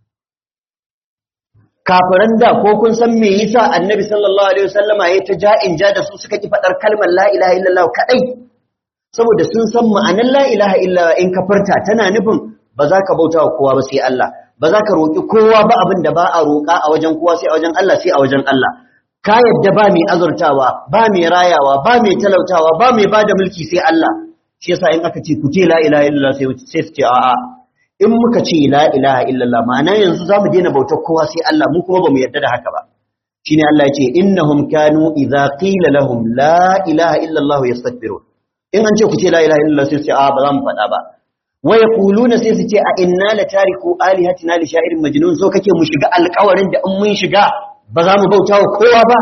kafiran da ko kun san me yasa annabi sallallahu alaihi wasallama ya ta ja'in ja da su suka ki fadar kalmar la ilaha illallah kadai saboda sun san ma'anar la ilaha illallah in ka furta tana nufin ba za ka bauta wa kowa ba sai Allah ba za ka roki kowa ba abin da ba a roka a wajen kowa sai a wajen Allah sai a wajen Allah ka yadda ba mai azurtawa ba mai rayawa ba mai talautawa ba mai bada mulki sai Allah shi yasa in aka ce ku ce la ilaha illallah sai sai su ce a'a in muka ce la ilaha illallah ma'ana yanzu zamu daina bautar kowa sai Allah mu kuma bamu yarda da haka ba shine Allah ya ce innahum kanu idza qila lahum la ilaha illallah yastakbirun in an ce ku ce la ilaha illallah sai su ce a ba za mu faɗa ba wa yaquluna sai su ce a inna la tariku alihatina li sha'irin majnun so kake mu shiga alƙawarin da in mun shiga ba za mu bauta wa kowa ba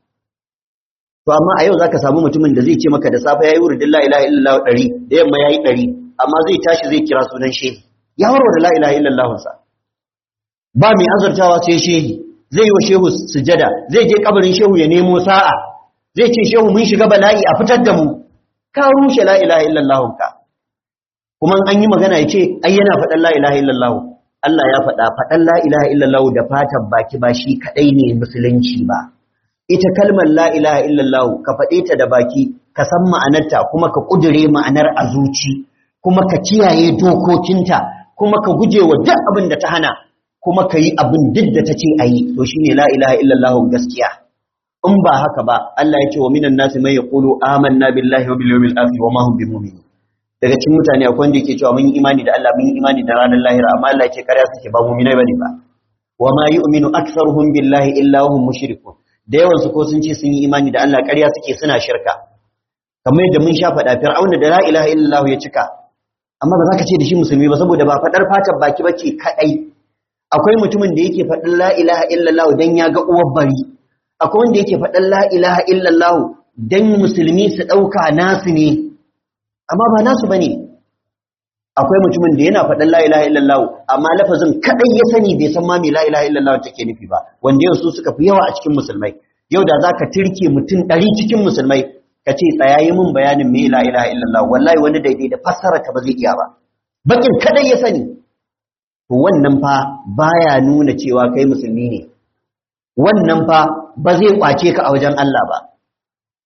to amma a yau zaka samu mutumin da zai ce maka da safe yayi wurin la ilaha illallah 100 da yamma yayi 100 amma zai tashi zai kira sunan shehi ya warware la ilaha illallah sa ba mai azartawa sai shehi zai yi wa shehu sujada zai je kabarin shehu ya nemo sa'a zai ce shehu mun shiga bala'i a fitar da mu ka rushe la ilaha illallah ka kuma an yi magana ya ce ai yana faɗan la ilaha illallah Allah ya faɗa faɗan la ilaha illallah da fatan baki ba shi kaɗai ne musulunci ba ita kalmar la ilaha illallah ka faɗe ta da baki ka san ma'anarta kuma ka ƙudure ma'anar a zuci kuma ka kiyaye dokokinta kuma ka guje wa duk abin da ta hana kuma ka yi abin duk da ta ce a yi to shi ne la ilaha illallah gaskiya in ba haka ba Allah ya ce wa minan nasi mai yaqulu amanna billahi wa bil yawmil akhir wa ma hum bimumin daga cikin mutane akwai wanda yake cewa mun yi imani da Allah mun yi imani da ranar lahira amma Allah yake karya suke ba mu'minai bane ba wa ma yu'minu aktharuhum billahi illa hum mushrikun da yawan su ko sun ce sun yi imani da Allah karya suke suna shirka kamar yadda mun sha faɗa fir'auna da la ilaha illallah ya cika amma ba za ka ce da shi musulmi ba saboda ba faɗar fatar baki bace kaɗai akwai mutumin da yake faɗin la ilaha illallah dan ya ga uwar bari akwai wanda yake faɗin la ilaha illallah dan musulmi su ɗauka nasu ne amma ba nasu bane akwai mutumin da yana faɗin la ilaha illallah amma lafazin kaɗai ya sani bai san ma me la ilaha illallah take nufi ba wanda yau su suka fi yawa a cikin musulmai yau da zaka tirke mutum ɗari cikin musulmai ka ce tsayayi mun bayanin me la ilaha illallah wallahi wani daidai da fassara ka ba zai iya ba bakin kadai ya sani to wannan fa baya nuna cewa kai musulmi ne wannan fa ba zai kwace ka a wajen Allah ba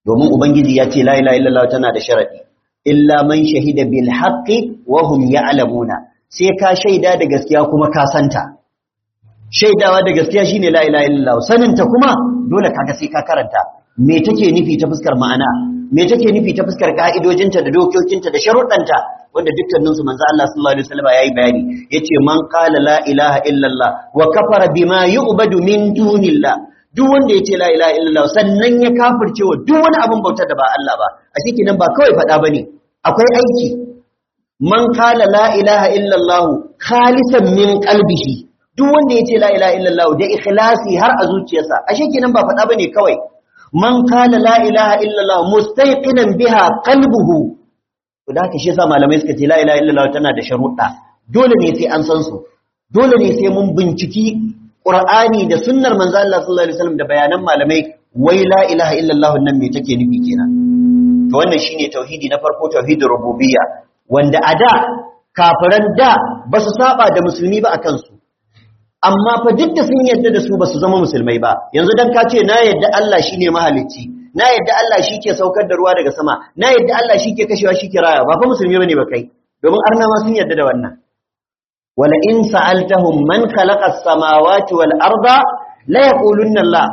domin ubangiji ya ce la ilaha illallah tana da sharadi illa man shahida bil haqqi wa hum ya'lamuna sai ka shaida da gaskiya kuma ka santa shaidawa da gaskiya shine la ilaha illallah saninta kuma dole kaga sai ka karanta me take nufi ta fuskar ma'ana me take nufi ta fuskar ka'idojinta da dokokinta da sharuɗanta wanda dukkanin su manzo Allah sallallahu alaihi wasallam yayi bayani yace man qala la ilaha illallah wa kafara bima yu'badu min dunillah duk wanda yace la ilaha illallah sannan ya kafirce wa duk wani abin bauta da ba Allah ba a shi kenan ba kawai faɗa bane akwai aiki man qala la ilaha illallah khalisan min qalbihi duk wanda yace la ilaha illallah da ikhlasi har a zuciyarsa a shi kenan ba faɗa bane kawai man qala la ilaha illallah mustayqinan biha qalbuhu to da haka shi yasa malamai suka ce la ilaha illallah tana da sharuɗa dole ne sai an san su dole ne sai mun binciki qur'ani da sunnar manzo Allah sallallahu alaihi wasallam da bayanan malamai wai la ilaha illallah nan me take nufi kenan to wannan shine tauhidi na farko tauhidur rububiyya wanda a da kafiran da ba su saba da musulmi ba akan su amma fa duk da sun yadda da su ba su zama musulmai ba yanzu dan ka ce na yadda Allah shine mahalicci na yadda Allah shi ke saukar da ruwa daga sama na yadda Allah shi ke kashewa shi ke raya ba fa musulmi bane ba kai domin arna ma sun yadda da wannan wala in sa'altahum man khalaqa as-samawati wal arda la yaqulunna Allah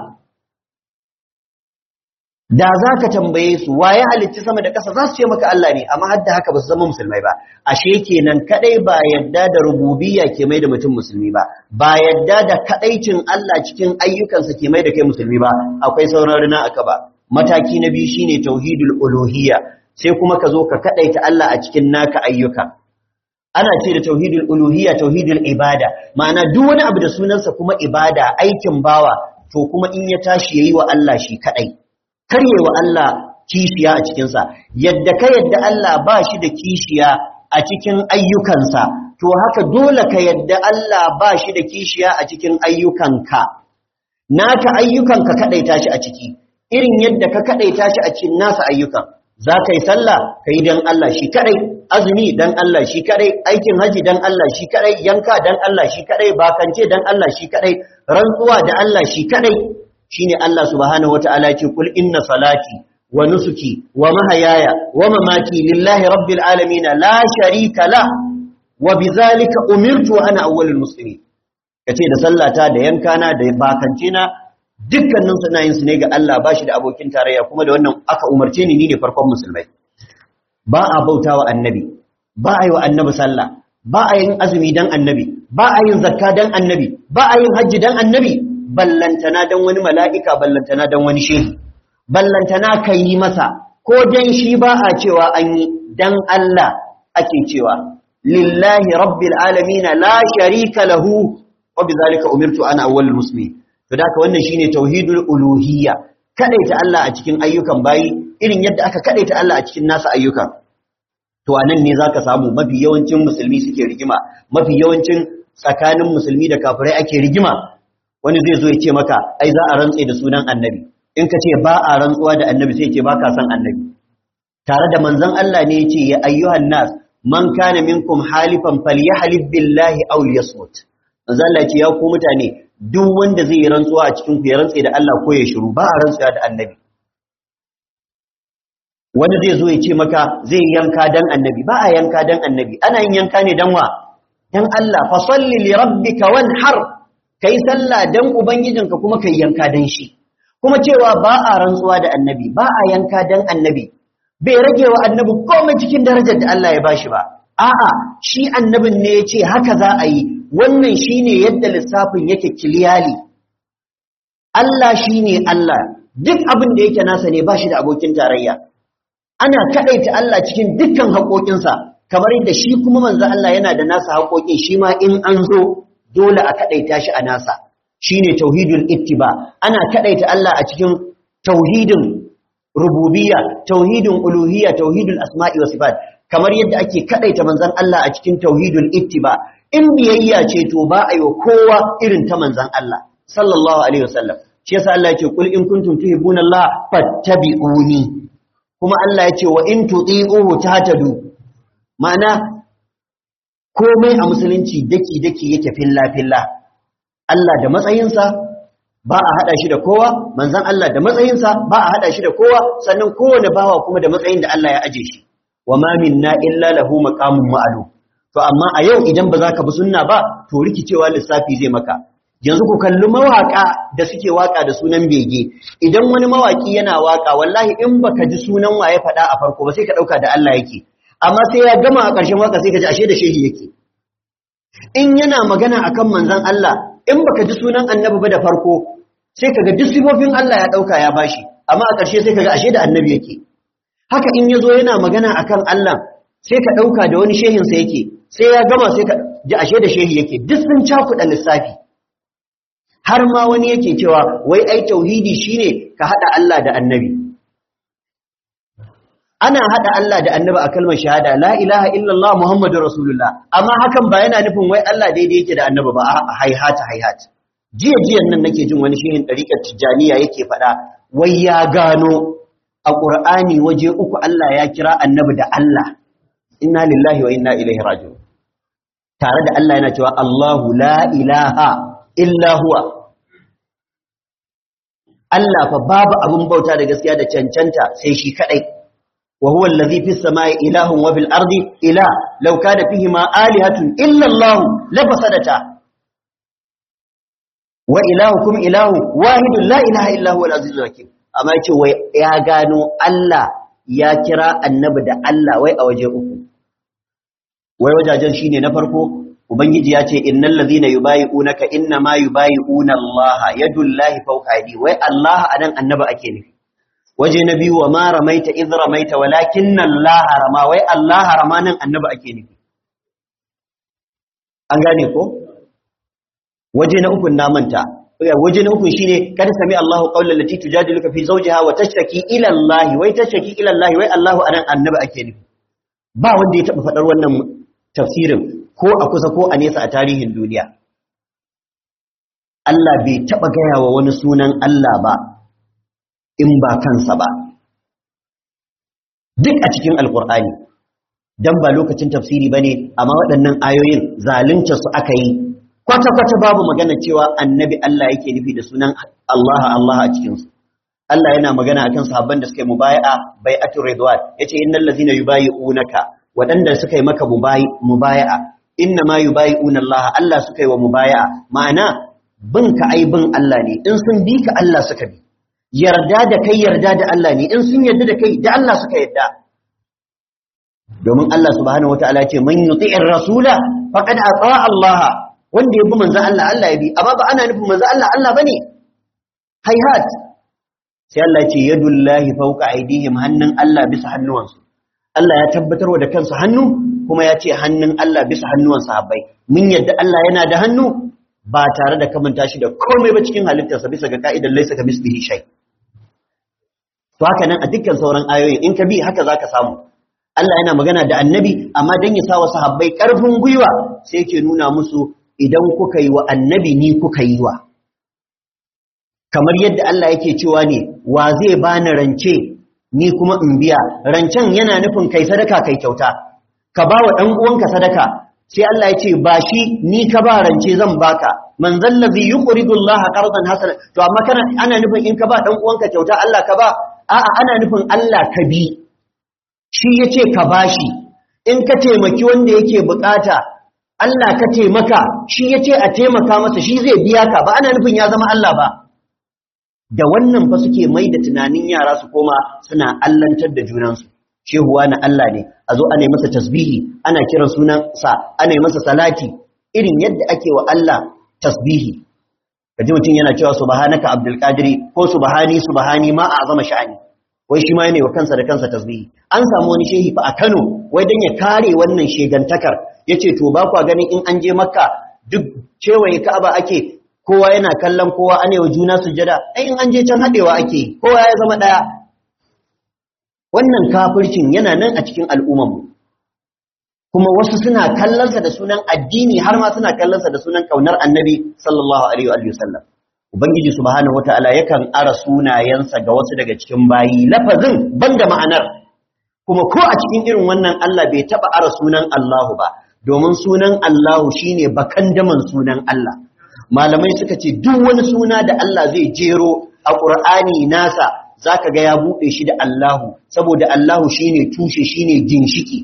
da zaka tambaye su waye halitta sama da ƙasa za su ce maka Allah ne amma hadda haka ba su zama musulmai ba ashe kenan kadai ba yadda da rububiyya ke mai da mutum musulmi ba ba yadda da kadaicin Allah cikin ayyukansa ke mai da kai musulmi ba akwai sauran rina aka ba mataki na biyu shine tauhidul uluhiyya sai kuma ka zo ka kadaita Allah a cikin naka ayyuka ana ce da tauhidul uluhiyya tauhidul ibada ma'ana duk wani abu da sunansa kuma ibada aikin bawa to kuma in ya tashi yayi wa Allah shi kadai karye wa Allah kishiya a cikin sa yadda ka yadda Allah ba shi da kishiya a cikin ayyukansa to haka dole ka yadda Allah ba shi da kishiya a cikin ayyukanka naka ayyukanka kadaita shi a ciki irin yadda ka kadaita shi a cikin nasa ayyukan za ka yi sallah ka yi don Allah shi kadai azumi don Allah shi kadai aikin haji don Allah shi kadai yanka don Allah shi kadai bakance don Allah shi kadai rantsuwa da Allah shi kadai shine Allah subhanahu wataala ya ce kul inna salati wa nusuki wa mahayaya wa mamati lillahi rabbil alamin la sharika la wa bizalika umirtu ana awwalul muslimin kace da sallata da yankana da bakance na dukkanin suna yin su ne ga Allah ba shi da abokin tarayya kuma da wannan aka umarce ni ni ne farkon musulmai ba a bauta wa annabi ba a yi wa annabi sallah ba a yin azumi dan annabi ba a yin zakka dan annabi ba a yin hajji dan annabi ballantana dan wani mala'ika ballantana dan wani shehi ballantana ka yi masa ko dan shi ba a cewa an yi dan Allah ake cewa lillahi rabbil alamin la sharika lahu wa bizalika umirtu ana awwalul muslimin to da wannan shine tauhidul uluhiyya kadaita Allah a cikin ayyukan bayi irin yadda aka kadaita Allah a cikin nasa ayyukan to anan ne zaka samu mafi yawancin musulmi suke rigima mafi yawancin tsakanin musulmi da kafirai ake rigima wani zai zo ya ce maka ai za a rantse da sunan annabi in ka ce ba a rantsuwa da annabi sai ya ce ba ka san annabi tare da manzon Allah ne ya ce ya ayyuhan nas man kana minkum halifan falyahlib billahi aw liyasmut manzon Allah ya ce ya ku mutane duk wanda zai yi rantsuwa a cikin ku ya rantse da Allah ko ya shiru ba a rantsuwa da annabi wani zai zo ya ce maka zai yanka dan annabi ba a yanka dan annabi ana yin yanka ne dan wa dan Allah fa salli li rabbika wanhar kai sallah dan ubangijinka kuma kai yanka dan shi kuma cewa ba a rantsuwa da annabi ba a yanka dan annabi bai rage wa annabi komai cikin darajar da Allah ya bashi ba a'a shi annabin ne ya ce haka za a yi wannan shine yadda lissafin yake kiliyali Allah shine Allah duk abin da yake nasa ne ba shi da abokin tarayya ana kadaita Allah cikin dukkan haƙoƙinsa kamar yadda shi kuma manzo Allah yana da nasa haƙoƙin shi ma in an zo dole a kadaita shi a nasa shine tauhidul ittiba ana kadaita Allah a cikin tauhidin rububiyya tauhidin uluhiyya tauhidul asma'i wa sifat kamar yadda ake kadaita manzon Allah a cikin tauhidul ittiba in biyayya ce to ba a yi wa kowa irin ta manzon Allah sallallahu alaihi wasallam shi yasa Allah ya ce kul in kuntum tuhibbuna Allah fattabi'uni kuma Allah ya ce wa in tuti'uhu tahtadu ma'ana komai a musulunci daki daki yake filla filla Allah da matsayinsa ba a hada shi da kowa manzon Allah da matsayinsa ba a hada shi da kowa sannan kowane bawa kuma da matsayin da Allah ya aje shi wa ma minna illa lahu maqamun ma'lum to amma a yau idan ba za ka bi sunna ba to rikicewa lissafi zai maka yanzu ku kalli mawaka da suke waka da sunan bege idan wani mawaki yana waka wallahi in baka ji sunan waye faɗa a farko ba sai ka ɗauka da Allah yake amma sai ya gama a ƙarshen waka sai ka ji ashe da shehi yake in yana magana akan manzon Allah in baka ji sunan annabi ba da farko sai kaga duk sifofin Allah ya ɗauka ya bashi amma a ƙarshe sai kaga ashe da annabi yake haka in yazo yana magana akan Allah sai ka ɗauka da wani shehinsa yake sai ya gama sai ka ji ashe da shehi yake duk sun cakuɗa lissafi har ma wani yake cewa wai ai tauhidi shine ka hada Allah da annabi ana hada Allah da annabi a kalmar shahada la ilaha illallah muhammadur rasulullah amma hakan ba yana nufin wai Allah daidai yake da annabi ba a haihata haihat jiya jiyan nan nake jin wani shehin dariƙar tijaniya yake faɗa wai ya gano a qur'ani waje uku Allah ya kira annabi da Allah inna lillahi wa inna ilaihi raji'un tare da Allah yana cewa Allahu la ilaha illa huwa Allah fa babu abin bauta da gaskiya da cancanta sai shi kadai wa huwa allazi fis samai ilahun wa bil ardi ila law kana fihi ma alihatun illa Allah la fasadata wa ilahukum ilahu wahidun la ilaha illa huwa al azizul hakim amma yace wai ya gano Allah ya kira annabi da Allah wai a waje uku wai wajajen shine na farko ubangiji ya ce innal ladhina yubayi'unaka inna ma yubayi'una Allah yadullahi fawqa aydi wai Allah anan annabi ake nufi waje na biyu wa ma ramaita idh ramaita walakinna Allah rama wai Allah rama nan annabi ake nufi an gane ko waje na uku na manta waje na uku shine kada sami Allahu qawlan lati tujadiluka fi zawjiha wa tashtaki ila Allah wai tashtaki ila Allah wai Allah anan annabi ake nufi ba wanda ya taba fadar wannan tafsirin ko a kusa ko a nesa a tarihin duniya Allah bai taba gaya wa wani sunan Allah ba in ba kansa ba duk a cikin alkur'ani dan ba lokacin tafsiri bane amma waɗannan ayoyin zalunta su aka yi kwata-kwata babu magana cewa annabi Allah yake nufi da sunan Allah Allah a cikinsu. Allah yana magana akan sahabban da suka yi mubaya'a bai'atu ridwan yace innal ladzina yubayi'unaka waɗanda suka yi maka mubaya'a inna ma yubayi'una Allah Allah suka yi wa mubaya'a ma'ana bin ka ai bin Allah ne in sun bi ka Allah suka bi yarda da kai yarda da Allah ne in sun yarda da kai da Allah suka yarda domin Allah subhanahu wataala ya ce man yuti'ir rasula faqad ata Allah wanda ya bi manzan Allah Allah ya bi amma ba ana nufin manzan Allah Allah bane hayhat sai Allah ya ce yadullahi fawqa aydihim hannun Allah bisa hannuwansu Allah ya tabbatar da kansa hannu kuma ya ce hannun Allah bisa hannuwan sahabbai mun yadda Allah yana da hannu ba tare da kamanta shi da komai ba cikin halittarsa bisa ga ka'idar laysa ka mislihi shay to haka nan a dukkan sauran ayoyi in ka bi haka zaka samu Allah yana magana da annabi amma dan ya sa wa sahabbai karfin gwiwa sai yake nuna musu idan kuka yi wa annabi ni kuka yi wa kamar yadda Allah yake cewa ne wa zai bani rance ni kuma in biya rancen yana nufin kai sadaka kai kyauta ka ba wa ɗan uwanka sadaka sai Allah ya ce ba shi ni ka ba rance zan baka man zallazi yuqridu Allah qardan hasana to amma kana ana nufin in ka ba ɗan uwanka kyauta Allah ka ba a'a ana nufin Allah ka bi shi yace ka bashi in ka taimaki wanda yake bukata Allah ka taimaka shi ya ce a taimaka masa shi zai biya ka ba ana nufin ya zama Allah ba da wannan fa suke mai da tunanin yara su koma suna allantar da junansu shehuwa na Allah ne a zo ana masa tasbihi ana kiran sunan sa ana masa salati irin yadda ake wa Allah tasbihi kaji mutum yana cewa subhanaka abdul qadiri ko subhani subhani ma a azama sha'ani wai shi ma yana wa kansa da kansa tasbihi an samu wani shehi fa a Kano wai dan ya kare wannan shegantakar yace to ba kwa ganin in an je makka duk cewaye ka'aba ake kowa yana kallon kowa ane wa juna sujada ai in an je can hadewa ake kowa ya zama daya wannan kafircin yana nan a cikin al'umman mu kuma wasu suna kallonsa da sunan addini har ma suna kallonsa da sunan kaunar annabi sallallahu alaihi wa sallam ubangiji subhanahu wataala yakan ara sunayensa ga wasu daga cikin bayi lafazin banda ma'anar kuma ko a cikin irin wannan Allah bai taba ara sunan Allahu ba domin sunan Allahu shine bakan daman sunan Allah malamai suka ce duk wani suna da Allah zai jero a Qur'ani nasa zaka ga ya bude shi da Allahu saboda Allahu shine tushe shine ginshiki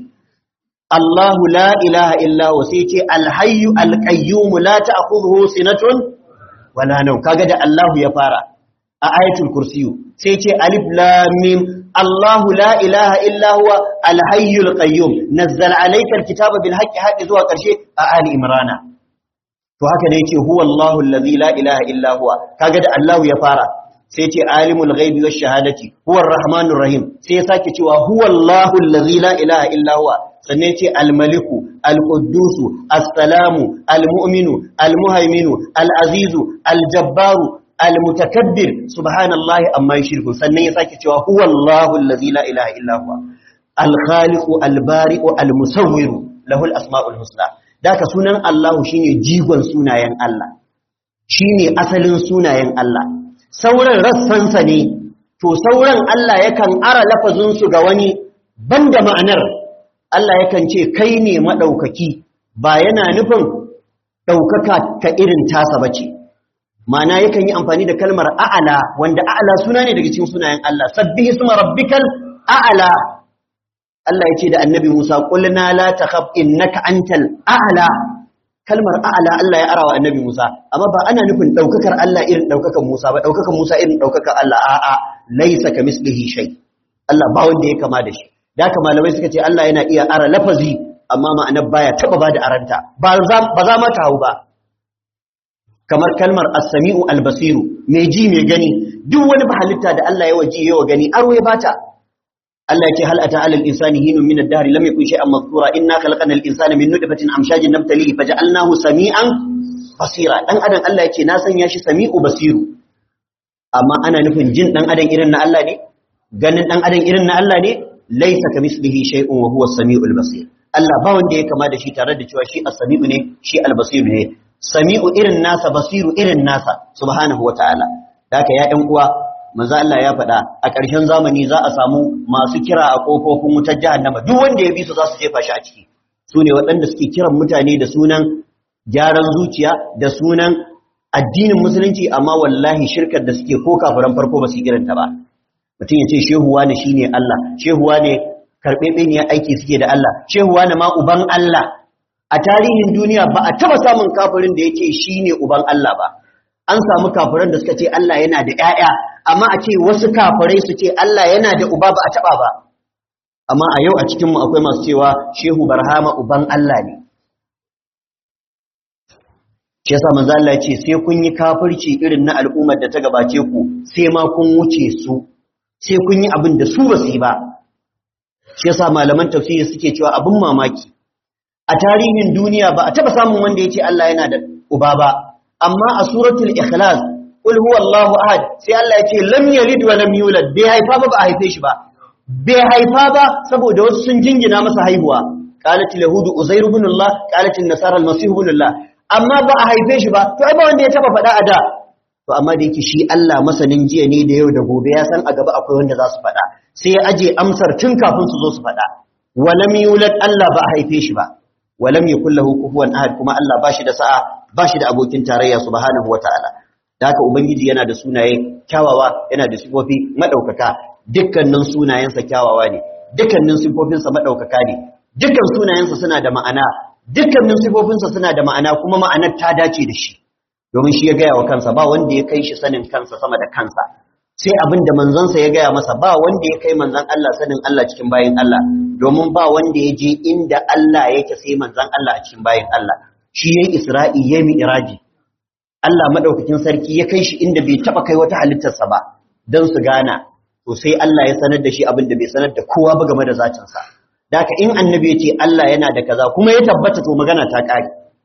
Allahu la ilaha illa huwa sai ce al-hayyu al-qayyum la ta'khudhuhu sinatun wala nawm kaga da Allahu ya fara a ayatul kursiyu sai ce alif lam mim Allahu la ilaha illa huwa al-hayyul qayyum nazzala alayka al-kitaba bil haqqi hadi zuwa karshe a ali imrana to haka ne yake huwa Allahu allazi la ilaha illa huwa kaga da Allahu ya fara sai ce alimul ghaibi wash shahadati huwa ar-rahmanur rahim sai ya sake cewa huwa Allahu allazi la ilaha illa huwa sannan ce al-maliku al-quddusu as-salamu al-mu'minu al-muhaiminu al-azizu al-jabbaru al-mutakabbir subhanallahi amma yushriku sannan ya sake cewa huwa Allahu allazi la ilaha illa huwa al-khaliqu al-bari'u al-musawwiru lahu al-asma'ul husna daka sunan Allahu shine jigon sunayen Allah shine asalin sunayen Allah sauran rassansa ne to sauran Allah yakan ara lafazin su ga wani banda ma'anar Allah yakan ce kai ne madaukaki ba yana nufin daukaka ka irin tasa bace ma'ana yakan yi amfani da kalmar a'ala wanda a'ala suna ne daga cikin sunayen Allah sabbihi isma rabbikal a'ala Allah ya ce da annabi Musa qulna la takhaf innaka antal a'la kalmar a'la Allah ya arawa annabi Musa amma ba ana nufin daukakar Allah irin daukakan Musa ba daukakan Musa irin daukakan Allah a'a laysa kamislihi shay Allah ba wanda ya kama da shi da haka malamai suka ce Allah yana iya ara lafazi amma ma'anar baya taba ba da aranta ba za ba za ma ta hau ba kamar kalmar as-sami'u al-basiru mai ji mai gani duk wani halitta da Allah ya waji yawa gani aro ya bata Allah ya ce hal ata alal insani hinun min ad-dahr lam yakun shay'an mazkura inna khalaqna al-insana min nutfatin amshajin nabtalihi faj'alnahu sami'an basira dan adam Allah ya ce na sanya shi sami'u basiru amma ana nufin jin dan adam irin na Allah ne ganin dan adam irin na Allah ne laysa kamislihi shay'un wa huwa as-sami'ul basir Allah ba wanda ya kama da shi tare da cewa shi as-sami'u ne shi al-basiru ne sami'u irin nasa basiru irin nasa subhanahu wata'ala haka ya ƴan uwa manzo Allah ya faɗa a ƙarshen zamani za a samu masu kira a ƙofofin wutar jahannama duk wanda ya bi su za su jefa shi a ciki su ne waɗanda suke kiran mutane da sunan gyaran zuciya da sunan addinin musulunci amma wallahi shirkar da suke ko kafiran farko ba su yi irinta ba mutum ya ce shehuwa ne shine Allah shehuwa ne karɓeɓe ne aiki suke da Allah shehuwa ne ma uban Allah a tarihin duniya ba a taɓa samun kafirin da ya ce shi ne uban Allah ba an samu kafiran da suka ce Allah yana da ‘ya'ya, amma a ce wasu kafirai su ce Allah yana da uba ba a taɓa ba. Amma a yau a cikinmu akwai masu cewa Shehu Barhama uban Allah ne. Shi yasa manzo Allah ce sai kun yi kafirci irin na al'ummar da ta gabace ku sai ma kun wuce su sai kun yi abin da su ba su yi ba. Shi yasa malaman tafsiri suke cewa abin mamaki. A tarihin duniya ba a taɓa samun wanda ya ce Allah yana da uba ba. amma a suratul ikhlas qul huwallahu ahad sai Allah ya ce lam yalid wa lam yulad bai haifa ba ba a haife shi ba bai haifa ba saboda wasu sun jingina masa haihuwa qalat yahudu uzair ibn allah qalat an-nasara al-masih ibn allah amma ba a haife shi ba to ai ba wanda ya taba faɗa a da to amma da yake shi Allah masanin jiya ne da yau da gobe ya san a gaba akwai wanda za su faɗa sai ya aje amsar tun kafin su zo su faɗa wa lam yulad Allah ba a haife shi ba wa lam yakul lahu kufuwan ahad kuma Allah ba shi da sa'a ba shi da abokin tarayya subhanahu wataala da haka ubangiji yana da sunaye kyawawa yana da sifofi madaukaka dukkanin sunayensa kyawawa ne dukkanin sifofinsa madaukaka ne dukkan sunayensa suna da ma'ana dukkanin sifofinsa suna da ma'ana kuma ma'anar ta dace da shi domin shi ya gaya wa kansa ba wanda ya kai shi sanin kansa sama da kansa sai abin da manzansa ya gaya masa ba wanda ya kai manzan Allah sanin Allah cikin bayin Allah domin ba wanda ya je inda Allah yake sai manzan Allah a cikin bayin Allah shi yayi Isra'i yayi Mi'raji Allah madaukakin sarki ya kai shi inda bai taba kai wata halittarsa ba dan su gana to sai Allah ya sanar da shi abin da bai sanar da kowa ba game da zatin sa daka in annabi ya ce Allah yana da kaza kuma ya tabbata to magana ta kare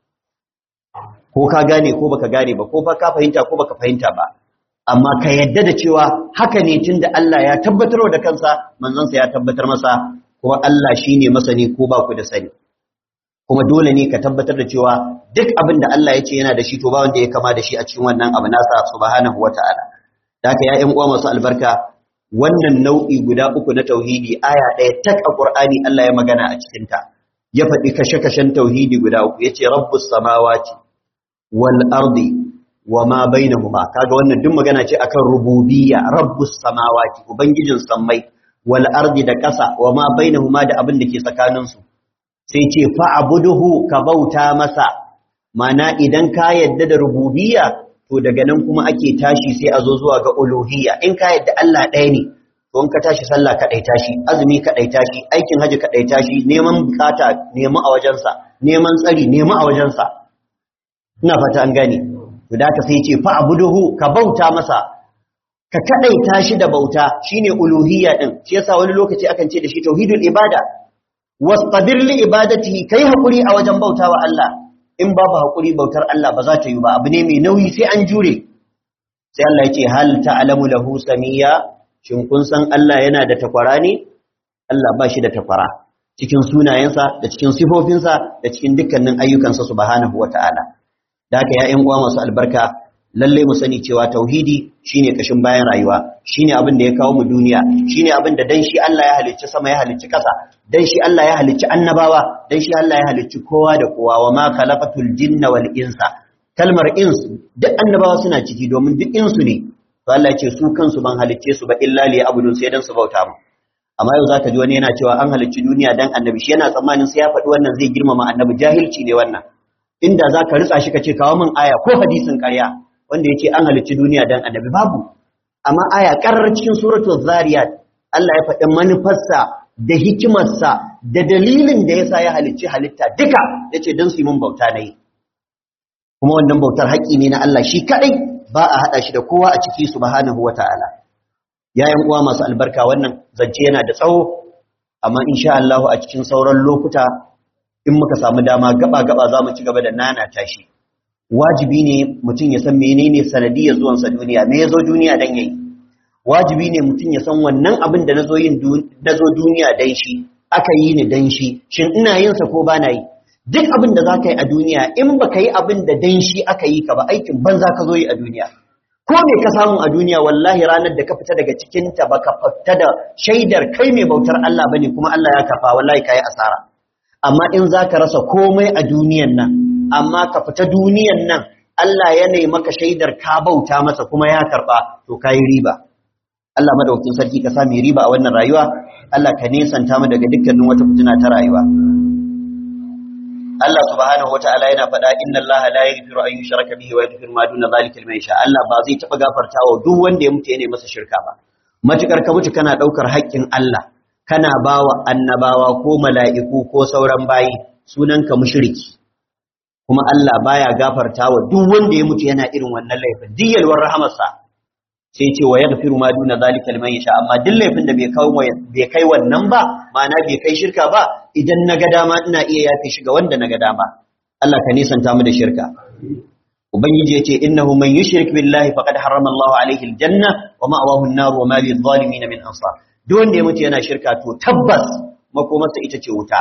ko ka gane ko baka gane ba ko ba ka fahimta ko baka fahimta ba amma ka yadda da cewa haka ne tunda Allah ya tabbatar da kansa manzon sa ya tabbatar masa kuma Allah shine masani ko ba ku da sani kuma dole ne ka tabbatar da cewa duk abin da Allah ya ce yana da shi to ba wanda ya kama da shi a cikin wannan abu nasa subhanahu wata'ala da haka ya ƴan uwa masu albarka wannan nau'i guda uku na tauhidi aya ɗaya tak a Qur'ani Allah ya magana a cikin ta ya faɗi kashe-kashen tauhidi guda uku yace rabbus samawati wal ardi wa ma bainahuma kaga wannan duk magana ce akan rububiyya rabbus samawati ubangijin sammai wal ardi da kasa wa ma bainahuma da abin da ke tsakanin su sai ce fa'buduhu ka bauta masa mana idan ka yadda da rububiyya to daga nan kuma ake tashi sai a zo zuwa ga uluhiyya in ka yadda Allah ɗaya ne to in ka tashi sallah ka ɗaita shi azumi ka ɗaita shi aikin haji ka ɗaita shi neman bukata nemi a wajensa neman tsari nemi a wajensa ina fata an gane to da ka sai ce fa abuduhu ka bauta masa ka kadaita shi da bauta shine uluhiyya din shi yasa wani lokaci akan ce da shi tauhidul ibada wastabir li ibadatihi kai hakuri a wajen bautawa Allah in babu hakuri bautar Allah ba za ta yi ba abu ne mai nauyi sai an jure sai Allah ya ce hal ta'lamu lahu samiyya shin kun san Allah yana da takwara ne Allah ba shi da takwara cikin sunayensa da cikin sifofinsa da cikin dukkanin ayyukansa subhanahu wata'ala da haka ya uwa masu albarka lalle mu sani cewa tauhidi shine kashin bayan rayuwa shine abin da ya kawo mu duniya shine abin da dan shi Allah ya halicci sama ya halicci ƙasa dan shi Allah ya halicci annabawa dan shi Allah ya halicci kowa da kowa wa ma khalaqatul jinna wal insa kalmar ins duk annabawa suna ciki domin duk insu ne to Allah ya ce su kansu ban halicce su ba illa li abudun sai dan su bauta mu amma yau zaka ji wani yana cewa an halicci duniya dan annabi shi yana tsammanin sai ya faɗi wannan zai girmama annabi jahilci ne wannan inda zaka ritsa shi kace kawo min aya ko hadisin ƙarya wanda yake an halicci duniya dan annabi babu amma aya karar cikin suratul zariyat Allah ya faɗi manufarsa da hikimarsa da dalilin da yasa ya halicci halitta duka yace dan su yi mun bauta nayi kuma wannan bautar haƙƙi ne na Allah shi kadai ba a hada shi da kowa a ciki subhanahu wataala yayin uwa masu albarka wannan zance yana da tsawo amma insha Allah a cikin sauran lokuta in muka samu dama gaba gaba zamu ci gaba da nana tashi wajibi ne mutum ya san menene sanadiyar zuwansa duniya me yazo duniya dan yayi wajibi ne mutum ya san wannan abin da nazo yin nazo duniya dan shi aka yi ni dan shi shin ina yin sa ko bana yi duk abin da zaka yi a duniya in baka yi abin da dan shi aka yi ka ba aikin banza ka zo yi a duniya ko me ka samu a duniya wallahi ranar da ka fita daga cikin ta baka fita da shaidar kai mai bautar Allah bane kuma Allah ya kafa wallahi kai asara amma in zaka rasa komai a duniyan nan amma ka fita duniyan nan Allah ya nemi maka shaidar ka bauta masa kuma ya karba to kai riba Allah madaukakin sarki ka sami riba a wannan rayuwa Allah ka nesanta mu daga dukkanin wata fitina ta rayuwa Allah subhanahu wataala yana faɗa inna Allah la yaghfiru an yushraka bihi wa yaghfiru ma duna zalika liman yasha Allah ba zai taɓa gafartawa duk wanda ya mutu yana masa shirka ba matukar ka mutu kana daukar haƙƙin Allah kana bawa annabawa ko mala'iku ko sauran bayi sunanka mushriki kuma Allah baya gafartawa duk wanda ya mutu yana irin wannan laifin diyalwar rahamarsa sai ce wa yaghfiru ma duna zalika liman yasha amma duk laifin da bai kai bai kai wannan ba ma'ana bai kai shirka ba idan naga dama ina iya yafe shi ga wanda naga dama Allah ka nisanta mu da shirka ubangiji yace innahu man yushrik billahi faqad harrama Allahu alaihi aljanna wa ma'wahu an-nar wa ma lidh-dhalimin min ansar duk wanda ya mutu yana shirka to tabbas makomarsa ita ce wuta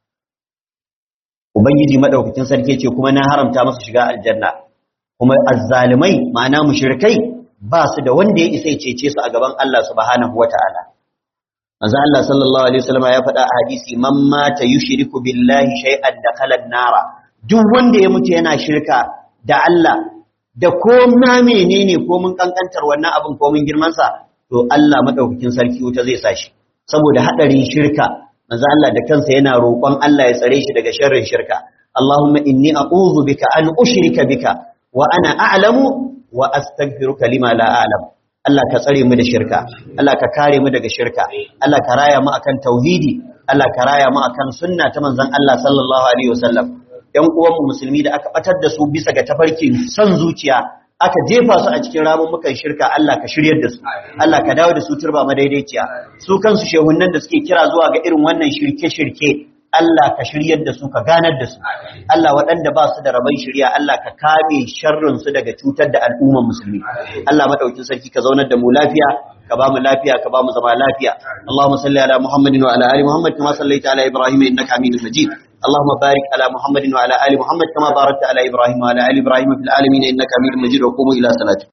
ubangiji madaukakin sarki ce kuma na haramta masa shiga aljanna kuma azzalimai ma'ana mushrikai ba su da wanda ya isa ya cece su a gaban Allah subhanahu wata'ala manzo Allah sallallahu alaihi wasallam ya faɗa a hadisi man mata yushriku billahi shay'an dakhala an-nara duk wanda ya mutu yana shirka da Allah da ko ma menene ko mun kankantar wannan abin ko mun girman sa to Allah madaukakin sarki wuta zai sa shi saboda hadarin shirka manzo Allah da kansa yana roƙon Allah ya tsare shi daga sharrin shirka Allahumma inni a'udhu bika an ushrika bika wa ana a'lamu wa astaghfiruka lima la a'lam Allah ka tsare mu da shirka Allah ka kare mu daga shirka Allah ka raya mu akan tauhidi Allah ka raya mu akan sunna ta manzon Allah sallallahu alaihi wasallam ɗan uwan mu musulmi da aka batar da su bisa ga tafarkin son zuciya aka jefa su a cikin ramummukan shirka Allah ka shiryar da su Allah ka dawo da su turba madaidaiciya su kansu shehunnan da suke kira zuwa ga irin wannan shirke-shirke Allah ka shiryar da su ka ganar da su Allah waɗanda ba su da rabon shirya Allah ka kame sharrin su daga cutar da al'ummar musulmi Allah madaukin sarki ka zaunar da mu lafiya ka ba mu lafiya ka ba mu zama lafiya Allahumma salli ala Muhammadin wa ala ali Muhammad kama sallaita ala Ibrahim innaka Hamidum Majid اللهم بارك على محمد وعلى ال محمد كما باركت على ابراهيم وعلى ال ابراهيم في العالمين انك حميد مجيد وقوموا الى صلاتكم